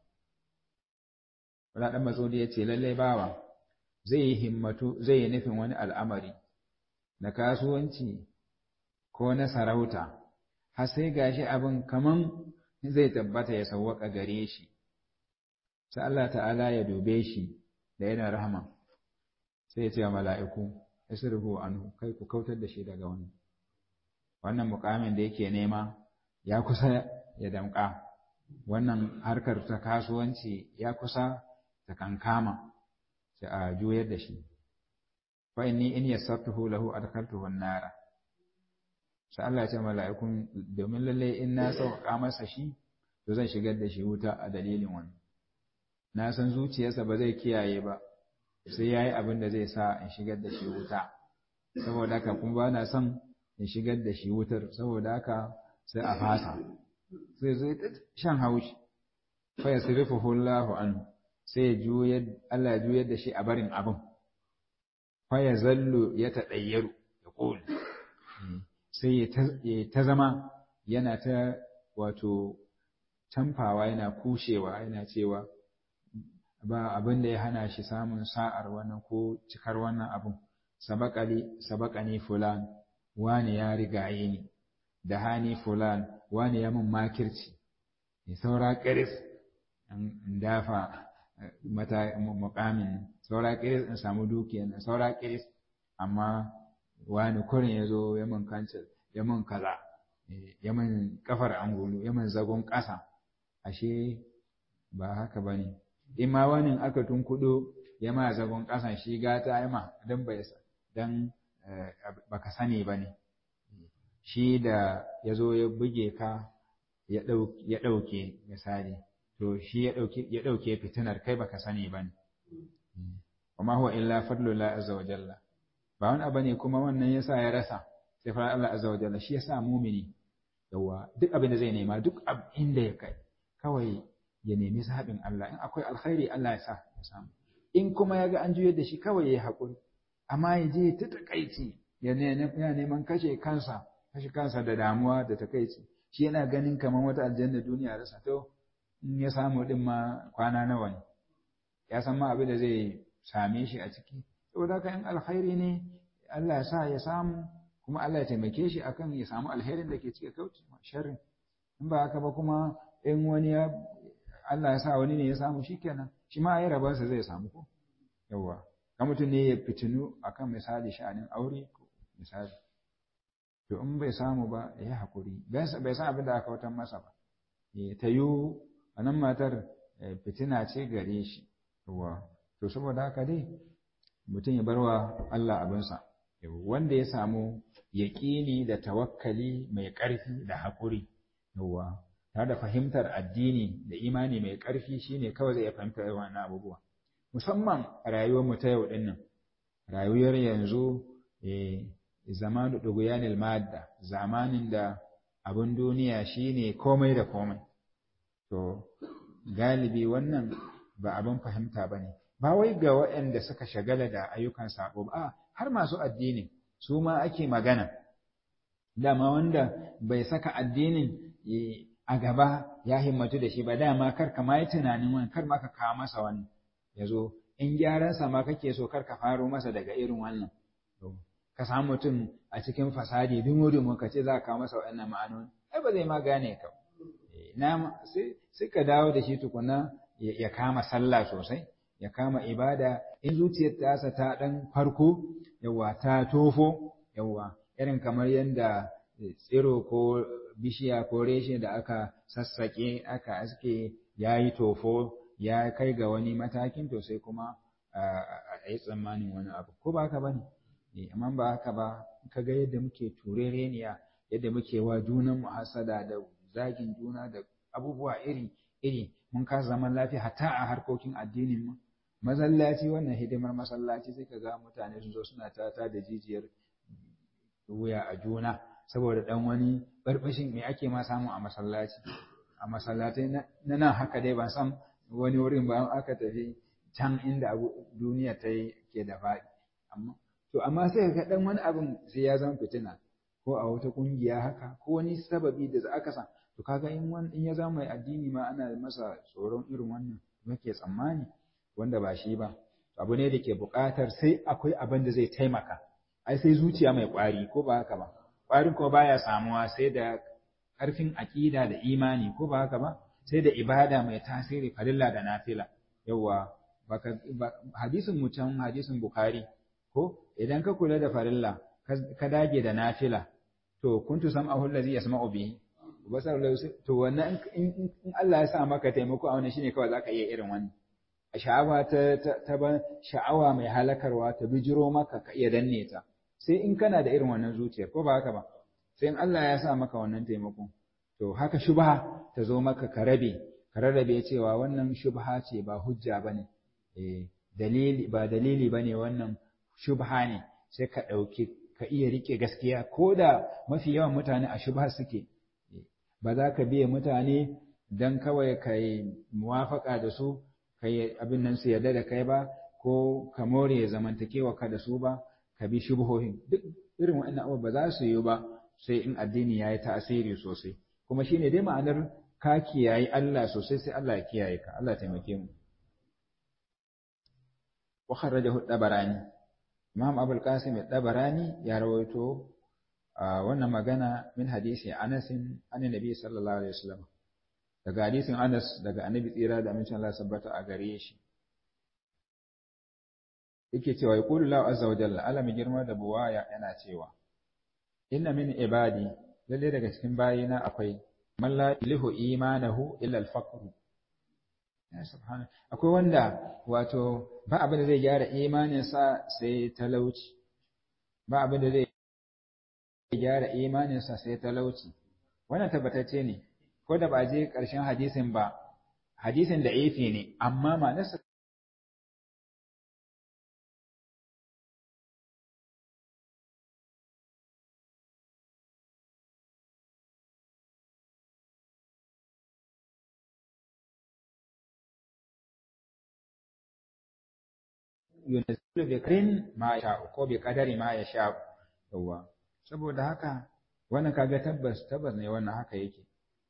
Abdullah dan Mas'ud ya ce lalle bawa zai yi himmatu zai yi nufin wani al'amari na kasuwanci ko na sarauta har sai gashi abin kaman zai tabbata ya sawwaka gare shi sai Allah ta'ala ya dube shi da yana rahama sai ya ce wa mala'iku isrifu anhu kai ku kautar da shi daga wannan wannan mukamin da yake nema ya kusa ya damƙa wannan harkar ta kasuwanci ya kusa ta kankama sai a juyar da shi fa inni in yassartuhu lahu adkhaltuhu an-nara sai Allah ya ce mala'ikun domin lalle in na sauƙa masa shi to zan shigar da shi wuta a dalilin wani na san zuciyarsa ba zai kiyaye ba sai yayi abin da zai sa in shigar da shi wuta saboda haka kuma ba na son in shigar da shi wutar saboda haka sai a fasa sai zai shan haushi fa yasrifuhu Allahu anhu sai ya juyar Allah ya juyar da shi a barin abin fa ya zallu ya taɗayyaru ya ƙoli sai ya ta zama yana ta wato canfawa yana kushewa yana cewa ba abin da ya hana shi samun sa'ar wannan ko cikar wannan abin sabakani fulan wani ya rigaye ni da hani fulan wani ya mun makirci ya saura ƙiris in dafa mata mukamin saura kiris in samu dukiya saura kiris amma wani kurin ya zo ya min kancil ya min kaza ya min kafar angulu ya min zagon ƙasa ashe ba haka ba ne in ma wani aka tunkuɗo ya ma zagon ƙasan shi gata ya ma don bai don baka sani ba ne shi da ya zo ya buge ka ya ɗauke misali to shi ya ɗauke fitinar kai baka sani ba ne. Wa huwa illa fadlullah azza wa jalla. Ba wani abu ne kuma wannan yasa ya rasa sai fara Allah azza wa jalla shi yasa mumini yawa duk abin da zai nema duk abin da ya kai kawai ya nemi zaɓin Allah in akwai alkhairi Allah ya sa ya samu in kuma ya ga an juyar da shi kawai ya haƙuri amma ya je ta takaici ya neman kashe kansa kashe kansa da damuwa da takaici shi yana ganin kamar wata aljanna duniya rasa to in ya samu din ma kwana nawa ne ya san ma abin da zai same shi a ciki saboda haka in alkhairi ne Allah ya sa ya samu kuma Allah ya taimake shi akan ya samu alherin da ke cike kauce sharrin in ba haka ba kuma in wani ya Allah ya sa wani ne ya samu shikenan shi ma ya rabansa zai samu ko yawa ka mutum ne ya fitinu akan misali sha'anin aure ko misali to in bai samu ba ya hakuri bai san abin da aka watan masa ba ta yiwu a nan matar fitina ce gare shi yawa to saboda haka dai mutum ya barwa Allah abinsa wanda ya samu yaƙini da tawakkali mai ƙarfi da haƙuri yawa tare da fahimtar addini da imani mai ƙarfi shine kawai zai iya fahimtar irin wannan abubuwa musamman a rayuwar mu ta yau din nan rayuwar yanzu zamanu duguyanil madda zamanin da abin duniya shine komai da komai to galibi wannan ba abin fahimta bane ba wai ga waɗanda suka shagala da ayyukan sabo ba har masu addini su ma ake magana dama wanda bai saka addinin a gaba ya himmatu da shi ba dama kar ka ma yi tunanin wani kar ma ka kawo masa wani ya zo in gyaransa ma kake so kar ka faro masa daga irin wannan ka samu mutum a cikin fasadi dumu-dumu ka ce za ka kawo masa waɗannan ma'anoni ai ba zai ma gane ka na sai ka dawo da shi tukuna ya kama sallah sosai ya kama ibada in zuciyar tasa ta ɗan farko yawa ta tofo yawa irin kamar yadda tsiro ko bishiya ko reshe da aka sassaƙe aka aske ya yi tofo ya kai ga wani matakin to sai kuma a yi tsammanin wani abu ko ba haka ba ne amma ba haka ba ka ga yadda muke turereniya yadda muke wa junan mu hasada da zagin juna da abubuwa iri iri mun kasa zaman lafiya hatta a harkokin addinin mu masallaci wannan hidimar masallaci sai ka ga mutane sun zo suna tata da jijiyar wuya a juna saboda dan wani barbashin me ake ma samu a masallaci a masallatai na nan haka dai ban san wani wurin ba aka tafi can inda abu duniya ta yi ke da faɗi amma to amma sai ka dan wani abin sai ya zama fitina ko a wata kungiya haka ko wani sababi da aka sa to kaga in in ya zama mai addini ma ana masa tsoron irin wannan muke tsammani wanda ba shi ba abu ne da ke buƙatar sai akwai abin da zai taimaka ai sai zuciya mai ƙwari ko ba haka ba ƙwarin ko baya samuwa sai da ƙarfin aƙida da imani ko ba haka ba sai da ibada mai tasiri farilla da nafila yawa baka hadisin mu can hadisin bukhari ko idan ka kula da farilla ka dage da nafila to kuntu sam'ahu allazi yasma'u bihi basar to wannan in Allah ya sa maka taimako a wannan shine kawai zaka iya irin wannan sha'awa ta ta ban sha'awa mai halakarwa ta bijiro maka ka iya danne ta sai in kana da irin wannan zuciya ko ba haka ba sai in Allah ya sa maka wannan taimako to haka shubha ta zo maka ka rabe ka rarrabe cewa wannan shubha ce ba hujja bane eh dalili ba dalili bane wannan shubha ne sai ka dauki ka iya rike gaskiya ko da mafi yawan mutane a shubha suke ba za ka biye mutane dan kawai ka yi muwafaka da su ka yi abin nan su yarda da kai ba ko ka more zamantakewa ka da su ba ka bi shubuhohin duk irin waɗannan abubuwa ba za su yi ba sai in addini ya yi tasiri sosai kuma shine dai ma'anar ka kiyaye Allah sosai sai Allah ya kiyaye ka Allah ya taimake mu wa kharrajahu dabarani Imam Abul Qasim dabarani ya rawaito wannan magana min hadisi Anas an Nabi sallallahu alaihi wasallam daga hadisin Anas daga Annabi tsira da amincin Allah sabbata a gare shi yake cewa yaqulu lahu azza wa jalla alami girma da buwaya yana cewa inna min ibadi lalle daga cikin bayina akwai man la ilihu imanahu illa al-faqr ya subhana akwai wanda wato ba abin da zai gyara imaninsa sai talauci ba abin da zai gyara imaninsa sai talauci wannan tabbatacce ne ko da ba je ƙarshen hadisin ba hadisin da ifi ne amma ma'anarsa yunasilu bi kadrin ma ya ko bi kadari ma ya sha yawa saboda haka wannan kaga tabbas tabbas ne wannan haka yake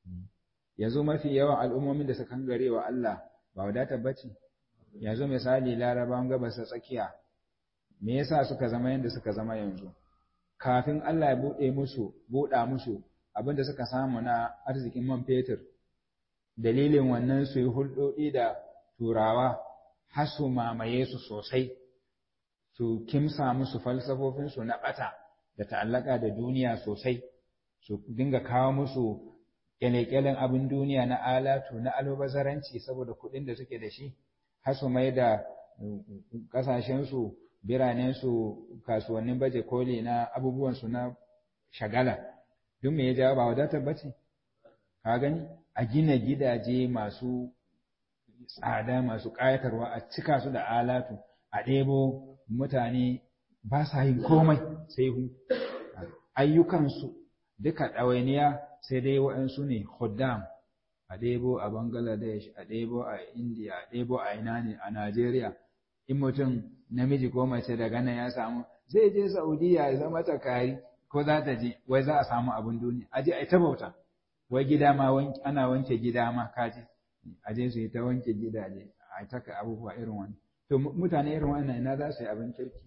yanzu mafi yawan al'ummomin da suka gare wa Allah ba wadata bace yanzu misali larabawan gabas ta tsakiya me yasa suka zama yanda suka zama yanzu kafin Allah ya bude musu buɗa musu abinda suka samu na arzikin man fetur dalilin wannan su yi hulɗoɗi da turawa har su mamaye su sosai su kimsa musu falsafofinsu na ɓata da ta'allaka da duniya sosai su dinga kawo musu kyale-kyalen abin duniya na alatu na albazaranci saboda kuɗin da suke da shi har su mai da ƙasashensu biranensu kasuwannin baje koli na abubuwansu na shagala duk me ya jawo ba wadatar bace ka gani a gina gidaje masu tsada masu ƙayatarwa a cika su da alatu a ɗebo mutane ba sa yin komai sai hu ayyukansu duka ɗawainiya sai dai waɗansu ne huddam a ɗebo a bangladesh a ɗebo a india a ɗebo a ina ne a najeriya in mutum namiji ko mace daga nan ya samu zai je saudiya ya zama takari ko za ta je wai za a samu abin duniya a je a ta bauta wai gida ma ana wanke gida ma kaji a je su yi ta wanke gidaje a taka abubuwa irin wani to mutane irin wannan ina za su yi abin kirki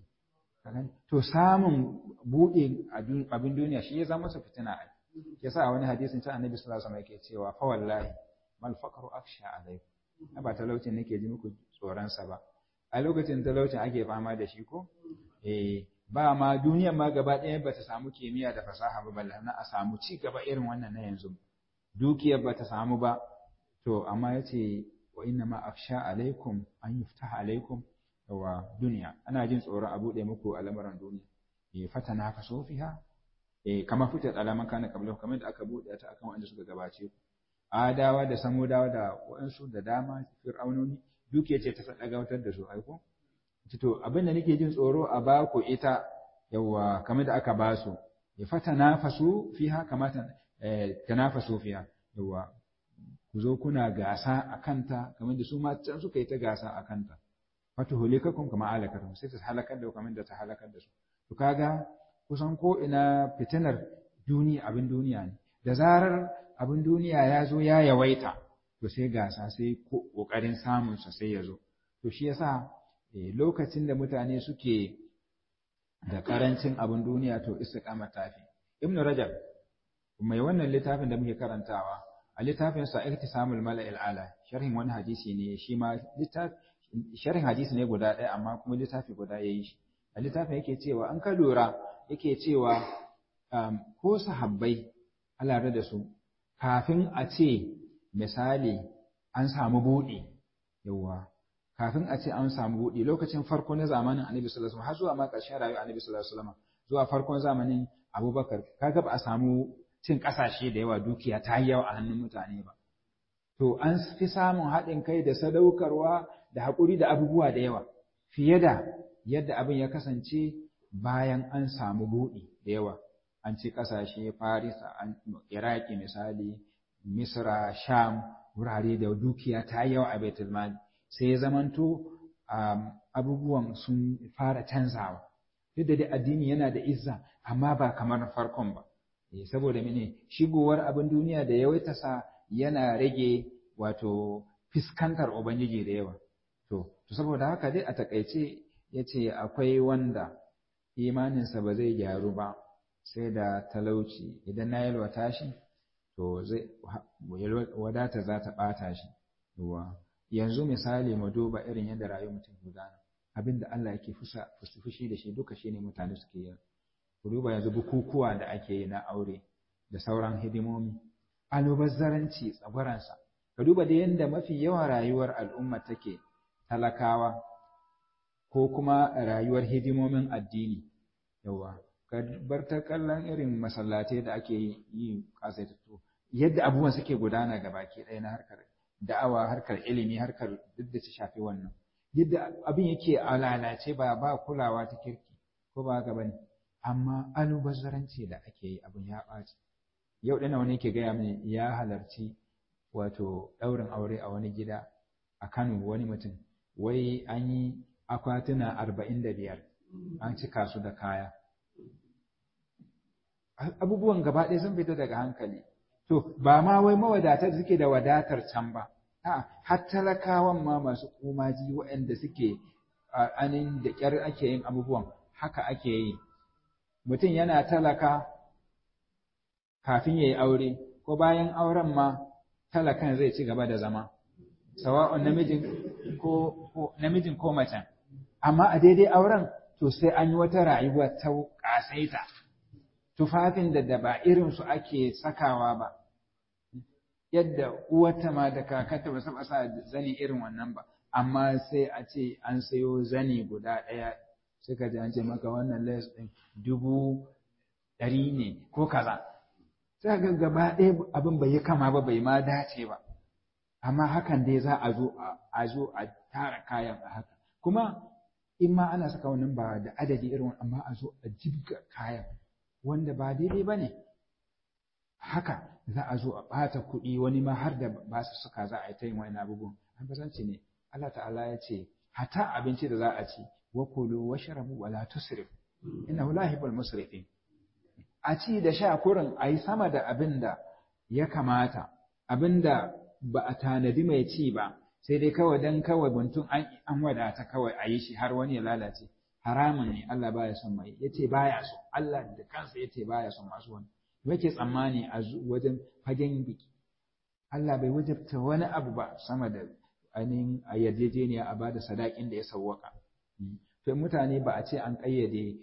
to samun buɗe abin duniya shi ya zama su fitina a yasa wani hadisin ta annabi sallallahu alaihi wasallam yake cewa fa wallahi mal faqru akhsha alaikum ba talaucin nake ji muku tsoron sa ba a lokacin talaucin ake fama da shi ko eh ba ma duniyar ma gaba ɗaya ba ta samu kimiyya da fasaha ba balle na a samu ci gaba irin wannan na yanzu dukiyar ba ta samu ba to amma ya ce wa inna ma afsha alaikum an yuftaha alaikum wa duniya ana jin tsoron a buɗe muku al'amuran duniya eh fatana fa sofiha eh kama fitat alaman kana qablahu kamar da aka buɗe ta akan wanda suka gabace ku adawa da samudawa da waɗansu da dama fir'aunoni dukiya ce ta sadagawatar da su aiko to abin da nake jin tsoro a ba ku ita yawa kamar da aka ba su ya fata nafasu fiha kamata tanafasu fiha yawa ku zo kuna gasa a kanta kamar da su ma can suka yi ta gasa a kanta wato hulikakum kama alakatum sai ta halakar da kamar da ta halakar da su to kaga kusan ko ina fitinar duniya abin duniya ne da zarar abin duniya ya zo ya yawaita to sai gasa sai kokarin samun sa sai ya zo to shi yasa lokacin da mutane suke da karancin abin duniya to istiqama tafi ibn rajab mai wannan littafin da muke karantawa a littafin sa iktisamul mala'il ala sharhin wani hadisi ne shi ma sharhin hadisi ne guda ɗaya amma kuma littafi guda yayi shi a littafin yake cewa an ka lura yake cewa ko sahabbai Allah da su kafin a ce misali an samu buɗe yawa kafin a ce an samu buɗe lokacin farko na zamanin annabi sallallahu alaihi wasallam har zuwa ma ƙarshen rayuwar annabi sallallahu alaihi wasallam zuwa farkon zamanin abubakar kaga ba a samu cin ƙasashe da yawa dukiya ta yi yawa a hannun mutane ba to an fi samun haɗin kai da sadaukarwa da haƙuri da abubuwa da yawa fiye da yadda abin ya kasance bayan an samu buɗe da yawa an ci ƙasashe farisa iraki misali misra sham wurare da dukiya ta yi yawa a baitul mali sai ya zamanto abubuwan sun fara canzawa duk da dai addini yana da izza amma ba kamar farkon ba saboda mene shigowar abin duniya da yawaita sa yana rage wato fiskantar ubangiji da yawa to to saboda haka dai a takaice yace akwai wanda imaninsa ba zai gyaru ba sai da talauci idan na yalwata shi to zai wadata za ta ɓata shi yanzu misali mu duba irin yadda rayuwar mutum gudana abinda Allah yake fushi da shi duka shine mutane suke yi ku duba yanzu bukukuwa da ake yi na aure da sauran hidimomi alubazzaranci tsagwaransa ka duba da yadda mafi yawan rayuwar al'umma take talakawa ko kuma rayuwar hidimomin addini yawa ka bar ta kallon irin masallatai da ake yi kasaitattu yadda abubuwan suke gudana ga baki ɗaya na harkar da'awa harkar ilimi harkar duk da ta shafi wannan yadda abin yake a lalace ba ba kulawa ta kirki ko ba haka bane amma alubazzaranci da ake yi abin ya ɓaci yau ɗina wani yake gaya mini ya halarci wato ɗaurin aure a wani gida a Kano wani mutum wai an yi akwatuna arba'in da biyar an cika su da kaya abubuwan gaba ɗaya sun fita daga hankali to ba ma wai mawadatar suke da wadatar can ba a har talakawan ma masu komaji waɗanda suke anin da ƙyar ake yin abubuwan haka ake yi mutum yana talaka kafin ya yi aure ko bayan auren ma talakan zai ci gaba da zama sawa'un namijin ko namijin ko macen amma a daidai auren to sai an yi wata rayuwa ta ƙasaita tufafin da da ba irin su ake sakawa ba yadda uwata ma da kakata ba saba sa zani irin wannan ba amma sai a ce an sayo zani guda ɗaya suka ji an ce maka wannan les ɗin dubu ɗari ne ko kaza sai ga gaba ɗaya abin bai yi kama ba bai ma dace ba amma hakan dai za a zo a zo a tara kayan a haka kuma in ma ana saka wannan ba da adadi irin amma a zo a jibga kayan wanda ba daidai ba ne haka za a zo a ɓata kuɗi wani ma har da ba su suka za a yi ta yin wani abubuwan an basanci ne Allah ta'ala ya ce hata abinci da za a ci wa kulu wa sharabu wa la tusrif innahu la yuhibbul musrifin a ci da sha kurin a yi sama da abin da ya kamata abin da ba a tanadi mai ci ba sai dai kawai dan kawai buntun an wadata kawai a yi shi har wani ya lalace haramun ne Allah baya son mai yace baya so Allah da kansa yace baya son masu wani yake tsammani a wajen fagen biki Allah bai wajabta wani abu ba sama da ainihin a yarjejeniya a bada sadakin da ya sawwaka to mutane ba a ce an kayyade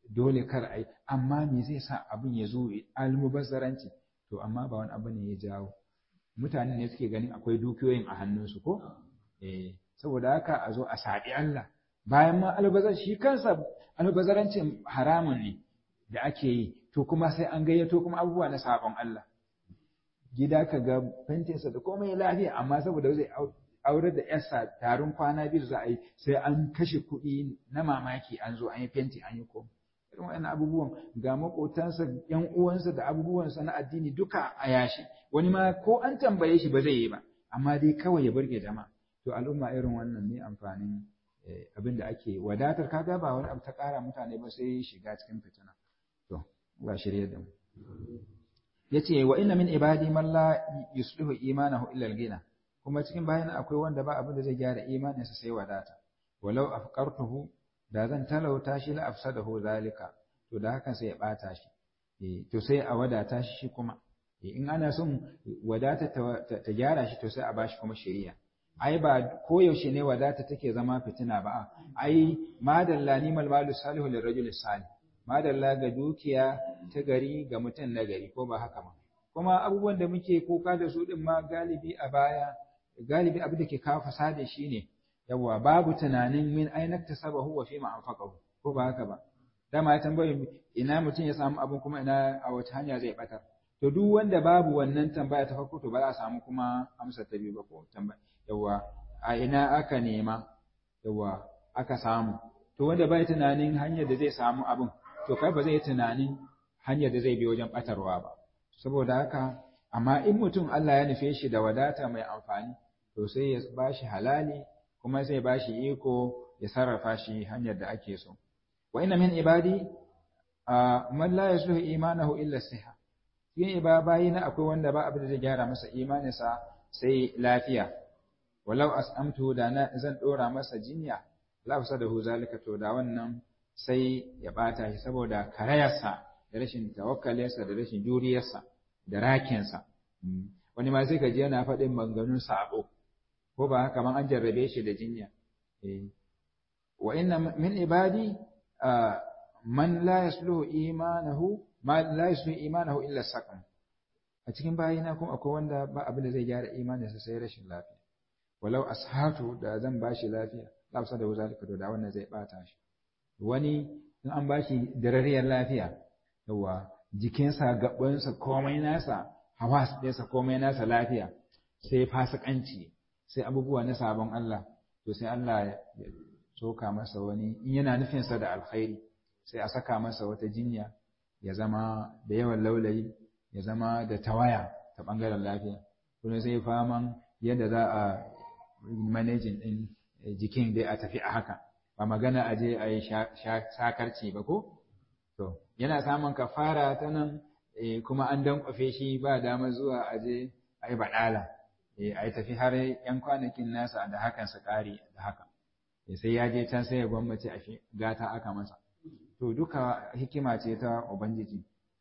dole kar a yi amma me zai sa abin ya zo almubazzaranci to amma ba wani abu ne ya jawo mutane ne suke ganin akwai dukiyoyin a hannunsu ko eh saboda haka a zo a saɓi Allah bayan ma albazar shi kansa albazarancin haramun ne da ake yi to kuma sai an gayyato kuma abubuwa na sabon Allah gida ka ga fentinsa da komai lafiya amma saboda zai aure da yarsa tarin kwana biyu za a yi sai an kashe kuɗi na mamaki an zo an yi fenti an yi komai irin wa'annan abubuwan ga maƙotansa yan uwansa da abubuwansa na addini duka a yashi wani ma ko an tambaye shi ba zai yi ba amma dai kawai ya burge jama'a to al'umma irin wannan ne amfanin abin da ake wadatar kaga ba wani abu ta ƙara mutane ba sai shiga cikin fitina to ba shirye da mu yace wa inna min ibadi man la yuslihu imanahu illa al-ghina kuma cikin bayan akwai wanda ba abin da zai gyara imaninsa sai wadata walau afqartuhu da zan talauta shi la afsadahu zalika to da hakan sai ya bata shi to sai a wadata shi shi kuma in ana son wadata ta gyara shi to sai a bashi kuma shari'a ai ba koyaushe ne wadata take zama fitina ba ai madalla ni mal malu salihu lirajul salih madalla ga dukiya ta gari ga mutum na gari ko ba haka ba kuma abubuwan da muke kuka da su din ma galibi a baya galibi abin da ke kawo fasada shine yawa babu tunanin min aina tasabahu wa fima anfaqahu ko ba haka ba dama ya tambaye ina mutum ya samu abin kuma ina a wace hanya zai batar to duk wanda babu wannan tambaya ta farko to ba za a samu kuma amsa ta biyu ba ko tambaya yawa a ina aka nema yawa aka samu to wanda bai tunanin hanyar da zai samu abin to kai ba zai yi tunanin hanyar da zai bi wajen batarwa ba saboda haka amma in mutum Allah ya nufe shi da wadata mai amfani to sai ya bashi halali kuma zai bashi iko ya sarrafa shi hanyar da ake so wa inna min ibadi man la yasluhu imanahu illa siha yin ibabayi na akwai wanda ba abin da zai gyara masa imaninsa sai lafiya walau as'amtu da na zan dora masa jinya la fasadahu zalika to da wannan sai ya bata shi saboda karayarsa da rashin tawakkalinsa da rashin juriyarsa da rakinsa wani ma sai ka ji yana faɗin maganganun sabo ko ba haka man an jarrabe shi da jinya wa inna min ibadi man la yasluhu imanahu ma la yasluhu imanahu illa saqam a cikin bayina kuma akwai wanda ba abin da zai gyara imaninsa sai rashin lafiya walau ashatu da zan bashi lafiya la da zalika to da wannan zai bata shi wani in an bashi darariyar lafiya yawa jikinsa gabansa komai nasa hawas ɗinsa komai nasa lafiya sai fasikanci sai abubuwa na sabon Allah to sai Allah ya soka masa wani in yana nufinsa da alkhairi sai a saka masa wata jinya ya zama da yawan laulayi ya zama da tawaya ta ɓangaren lafiya kuma sai faman yadda za a manajin ɗin jikin dai a tafi a haka ba magana a je a yi sakarci ba ko to yana samun kafara ta nan kuma an dankwafe shi ba dama zuwa a je a yi baɗala a yi tafi har yan kwanakin nasa da hakan su ƙare da haka sai ya je can sai ya gwammace a gata aka masa to duka hikima ce ta ubangiji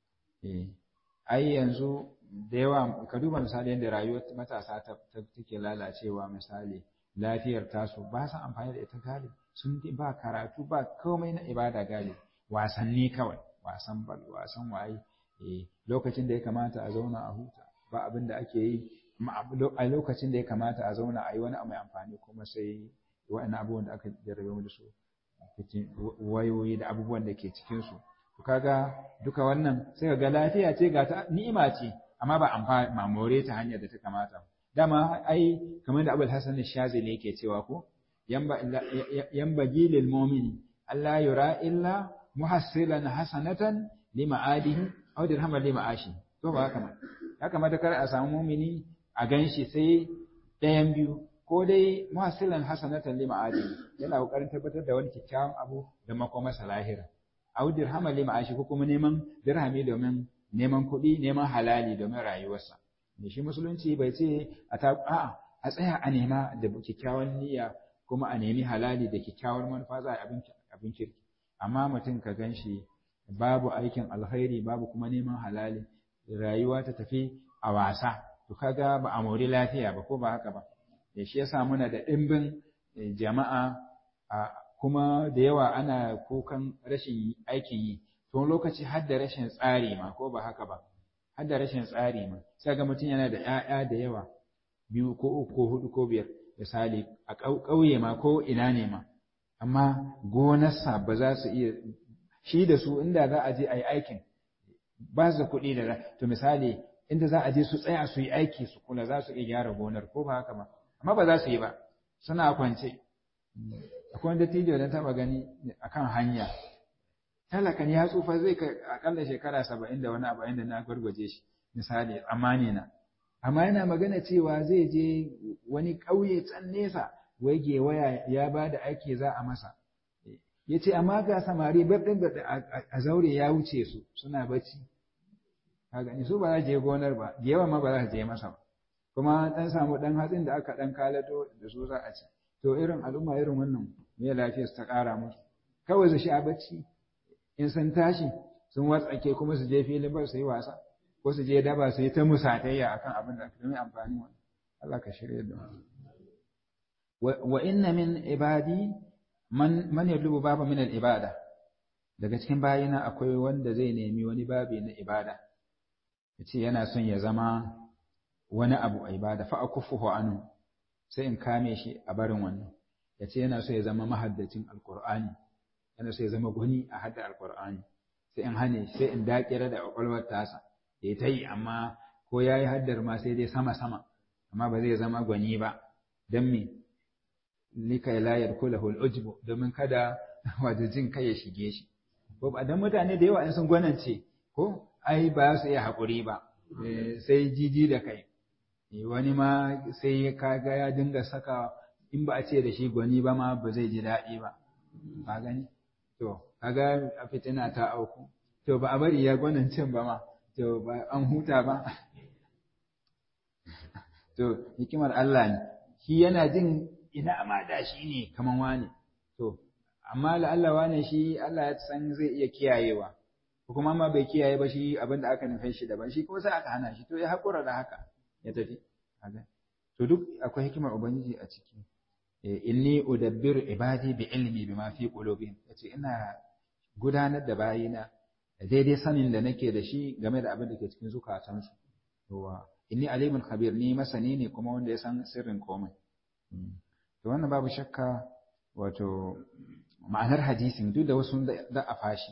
ai yanzu da yawa ka duba misali yadda rayuwar matasa ta take lalacewa misali lafiyar tasu ba su amfani da ita galibi sun ba karatu ba komai na ibada galibi wasanni kawai wasan bal wasan waye lokacin da ya kamata a zauna a huta ba abin da ake yi a lokacin da ya kamata a zauna a yi wani mai amfani kuma sai wa'annan abubuwan da aka jarrabe mu da su wayoyi da abubuwan da ke cikin su kaga duka wannan sai ga lafiya ce ga ta ni'ima ce amma ba amfani ma more ta hanyar da ta kamata dama ai kamar da Abul Hasan Shazili yake cewa ko yamba gilil mu'mini Allah yura illa muhassilan hasanatan lima'adihi aw dirhaman lima'ashi to ba haka ya kamata kar a samu mu'mini a ganshi sai ɗayan biyu ko dai muhassilan hasanatan lima'adihi yana kokarin tabbatar da wani kyakkyawan abu da makomarsa lahira aw dirhaman lima'ashi ko kuma neman dirhami domin neman kuɗi neman halali domin rayuwarsa da shi musulunci bai ce a ta a'a a tsaya a nema da kyakkyawan niyya kuma a nemi halali da kyakkyawar manufa za a abin kirki amma mutum ka gan shi babu aikin alkhairi babu kuma neman halali rayuwa ta tafi a wasa to kaga ba a mori lafiya ba ko ba haka ba da shi yasa muna da ɗimbin jama'a kuma da yawa ana kukan rashin aikin yi to lokaci har da rashin tsari ma ko ba haka ba har da rashin tsari ma sai ga mutum yana da ƴaƴa da yawa biyu ko uku ko hudu ko biyar misali a ƙauye ma ko ina ne ma amma gonarsa ba za su iya shi da su inda za a je a yi aikin ba su da kuɗi da to misali inda za a je su tsaya su yi aiki su kula za su iya gyara gonar ko ba haka ba amma ba za su yi ba suna kwance akwai wanda tijo da taba gani akan hanya talakan ya tsufa zai kai akalla shekara saba'in da wani abu inda na gwargwaje shi misali amani na amma yana magana cewa zai je wani ƙauye can nesa wai waya ya ba da aiki za a masa ya ce amma ga samari baɗin a zaure ya wuce su suna bacci ka gani su ba za je gonar ba da yawa ma ba za je masa ba kuma ɗan samu ɗan hatsin da aka ɗan kalato da su za a ci to irin al'umma irin wannan me lafiyar ta ƙara musu kawai su sha bacci in sun tashi sun watsake kuma su je filin ba su yi wasa ko su je daba su yi ta musatayya akan abin da domin amfani wannan Allah ka shirya da wa inna min ibadi man man yadlubu baba min al-ibada daga cikin bayina akwai wanda zai nemi wani babi na ibada yace yana son ya zama wani abu a ibada fa akufuhu anu sai in kame shi a barin wannan yace yana so ya zama mahaddacin alqur'ani yana so ya zama gwani a hadda alqur'ani sai in hane sai in dakira da kwakwalwar tasa ya ta yi amma ko ya yi haddar ma sai dai sama sama amma ba zai zama gwani ba don me lika la yadkhulahu al-ujbu domin kada wato jin kai ya shige shi ko ba dan mutane da yawa in sun gwanance ko ai ba su iya hakuri ba sai jiji da kai wani ma sai kaga ya dinga saka in ba a ce da shi gwani ba ma ba zai ji daɗi ba ka gani to kaga a fitina ta auku to ba a bari ya gwanancin ba ma to ba an huta ba to hikimar Allah ne shi yana jin ina ma da shi ne kaman wane to amma la'alla wane shi Allah ya san zai iya kiyayewa ko kuma ma bai kiyaye ba shi abin da aka nufin shi daban shi kuma sai aka hana shi to ya haƙura da haka ya tafi to duk akwai hikimar ubangiji a ciki inni udabbiru ibadi bi ilmi bima fi qulubihim yace ina gudanar da bayina daidai sanin da nake da shi game da abin da ke cikin zukatansu yawa inni alimun khabir ni masani ne kuma wanda ya san sirrin komai to wannan babu shakka wato ma'anar hadisin duk da wasu da a fashi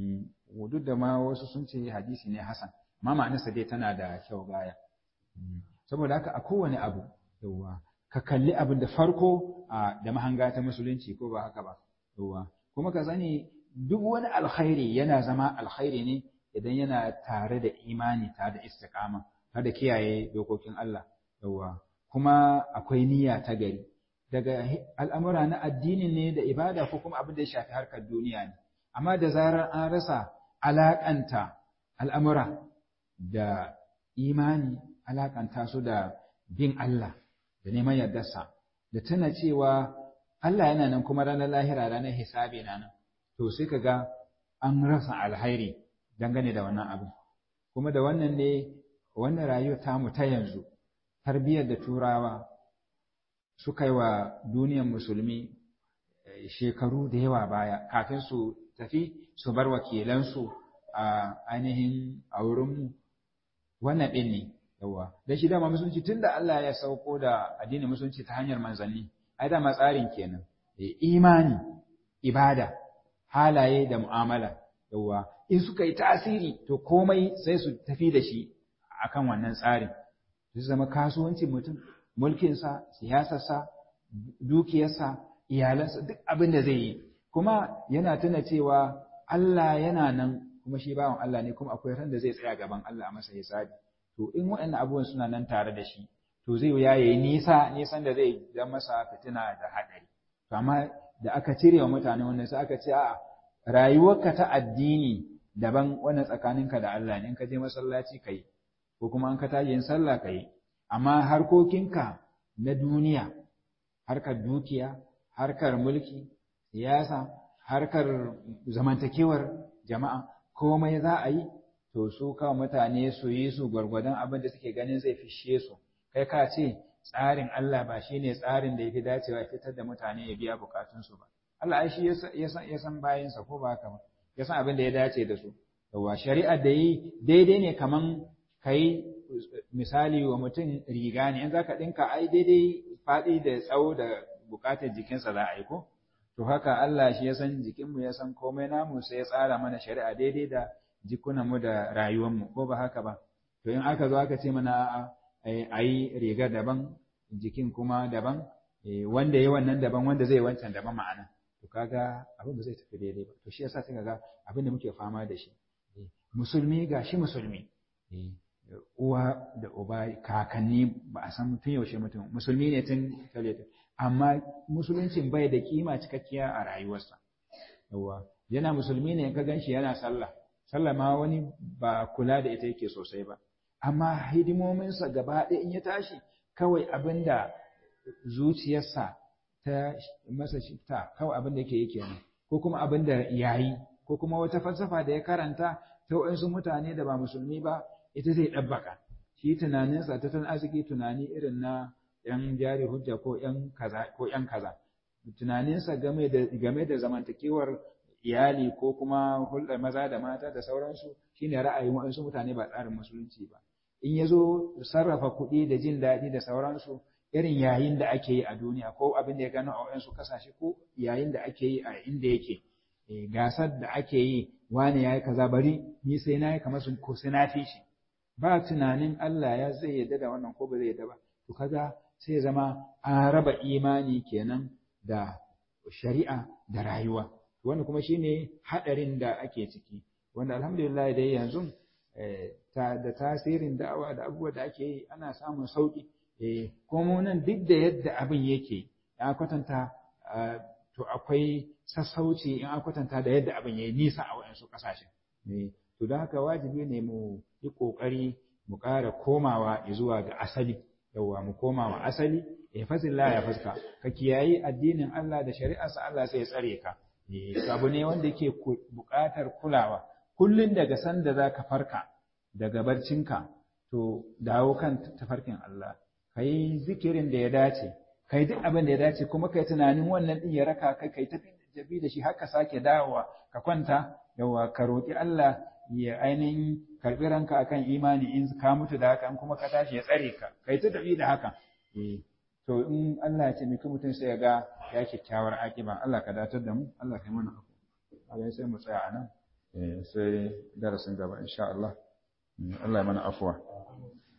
duk da ma wasu sun ce hadisi ne hasan amma ma'anarsa dai tana da kyau gaya saboda haka a kowane abu yawa ka kalli abin da farko da mahanga ta musulunci ko ba haka ba yawa kuma ka sani duk wani alkhairi yana zama alkhairi ne idan yana tare da imani tare da istiqama tare da kiyaye dokokin Allah yawa kuma akwai niyya ta gari daga al'amura na addini ne da ibada ko kuma abin da ya shafi harkar duniya ne amma da zarar an rasa alakanta al'amura da imani alakanta su da bin Allah da neman yardarsa da tana cewa Allah yana nan kuma ranar lahira ranar hisabi na nan to sai ka ga an rasa alhairi dangane da wannan abin kuma da wannan ne wannan rayuwa tamu ta yanzu tarbiyyar da turawa suka yi wa duniyar musulmi shekaru da yawa baya kafin su tafi su bar wakilansu a ainihin a wurinmu wannan ɗin ne yawa da shi dama musulunci tun da Allah ya sauko da addinin musulunci ta hanyar manzanni ai dama tsarin kenan imani ibada halaye da mu'amala yawa in suka yi tasiri to komai sai su tafi da shi akan wannan tsarin su zama kasuwancin mutum mulkinsa siyasarsa dukiyarsa iyalansa duk abin da zai yi kuma yana tuna cewa Allah yana nan kuma shi bawan Allah ne kuma akwai ran da zai tsaya gaban Allah a masa hisabi to in waɗannan abubuwan suna nan tare da shi to zai ya yi nisa nisan da zai zama masa fitina da haɗari to amma da aka cire wa mutane wannan sai aka ce a'a rayuwarka ta addini daban wannan tsakaninka da Allah ne in ka je masallaci kai ko kuma an ka tashi yin sallah kai amma harkokinka na duniya harkar dukiya harkar mulki siyasa harkar zamantakewar jama'a komai za a yi to su kawo mutane su yi su gwargwadon abin da suke ganin zai fishe su kai ka ce tsarin Allah ba shine tsarin da yafi dacewa ya fitar da mutane ya biya bukatunsu ba Allah ai shi ya san ya san bayansa ko ba haka ba ya san abin da ya dace da su yawa shari'a da yi daidai ne kaman kai misali wa mutum riga ne in zaka dinka ai daidai faɗi da tsawo da bukatar jikinsa za a yi ko to haka Allah shi ya san jikinmu ya san komai namu sai ya tsara mana shari'a daidai da jikunanmu da rayuwarmu ko ba haka ba to in aka zo aka ce mana a yi rigar daban jikin kuma daban wanda ya wannan daban wanda zai wancan daban ma'ana to kaga abin ba zai tafi daidai ba to shi yasa sai kaga abin da muke fama da shi musulmi ga shi musulmi uwa da uba kakanni ba a san tun yaushe mutum musulmi ne tun talata amma musuluncin bai da kima cikakkiya a rayuwarsa yawa yana musulmi ne ka ganshi yana sallah sallah ma wani ba kula da ita yake sosai ba amma hidimominsa gaba ɗaya in ya tashi kawai abin da zuciyarsa ta masa shifta kawai abin da yake yi kenan ko kuma abin da yayi ko kuma wata falsafa da ya karanta ta waɗansu mutane da ba musulmi ba ita zai ɗabbaka shi tunaninsa ta tun arziki tunani irin na ‘yan jari hujja ko ‘yan kaza ko ‘yan kaza tunaninsa game da game da zamantakewar iyali ko kuma hulɗar maza da mata da sauransu shine ra'ayin waɗansu mutane ba tsarin musulunci ba in ya zo sarrafa kuɗi da jin daɗi da sauransu irin yayin da ake yi a duniya ko abin da ya gano a waɗansu ƙasashe ko yayin da ake yi a inda yake gasar da ake yi wani ya yi kaza bari ni sai na yi kamar sun ko sai na fi shi ba tunanin Allah ya zai yadda da wannan ko ba zai yadda ba to kaga sai zama an raba imani kenan da shari'a da rayuwa wannan kuma shine hadarin da ake ciki wanda alhamdulillah dai yanzu da tasirin da'awa da abubuwa da ake yi ana samun sauki kuma nan duk da yadda abin yake ya kwatanta to akwai sassauci in an kwatanta da yadda abin ya yi nisa a waɗansu ƙasashen. To da haka wajibi ne mu yi ƙoƙari mu ƙara komawa zuwa ga asali, yawwa mu komawa asali, ya fasilla ya fuska, ka kiyayi addinin Allah da shari'arsa Allah sai ya tsare ka. Abu ne wanda yake buƙatar kulawa, kullum daga sanda za ka farka daga barcinka, to dawo kan tafarkin Allah, ka yi zikirin da ya dace, kai duk abin da ya dace kuma kai tunanin wannan din ya raka kai kai tafi jabi da shi haka sake dawowa ka kwanta yawa ka roki Allah ya ainihin karbi ranka akan imani in ka mutu da haka in kuma ka tashi ya tsare ka kai ta tafi da haka eh to in Allah ya ce miki mutum sai ya ga ya kyakkyawar akiba Allah ka datar da mu Allah kai mana afu Allah sai mu tsaya anan eh sai darasin gaba insha Allah Allah ya mana afuwa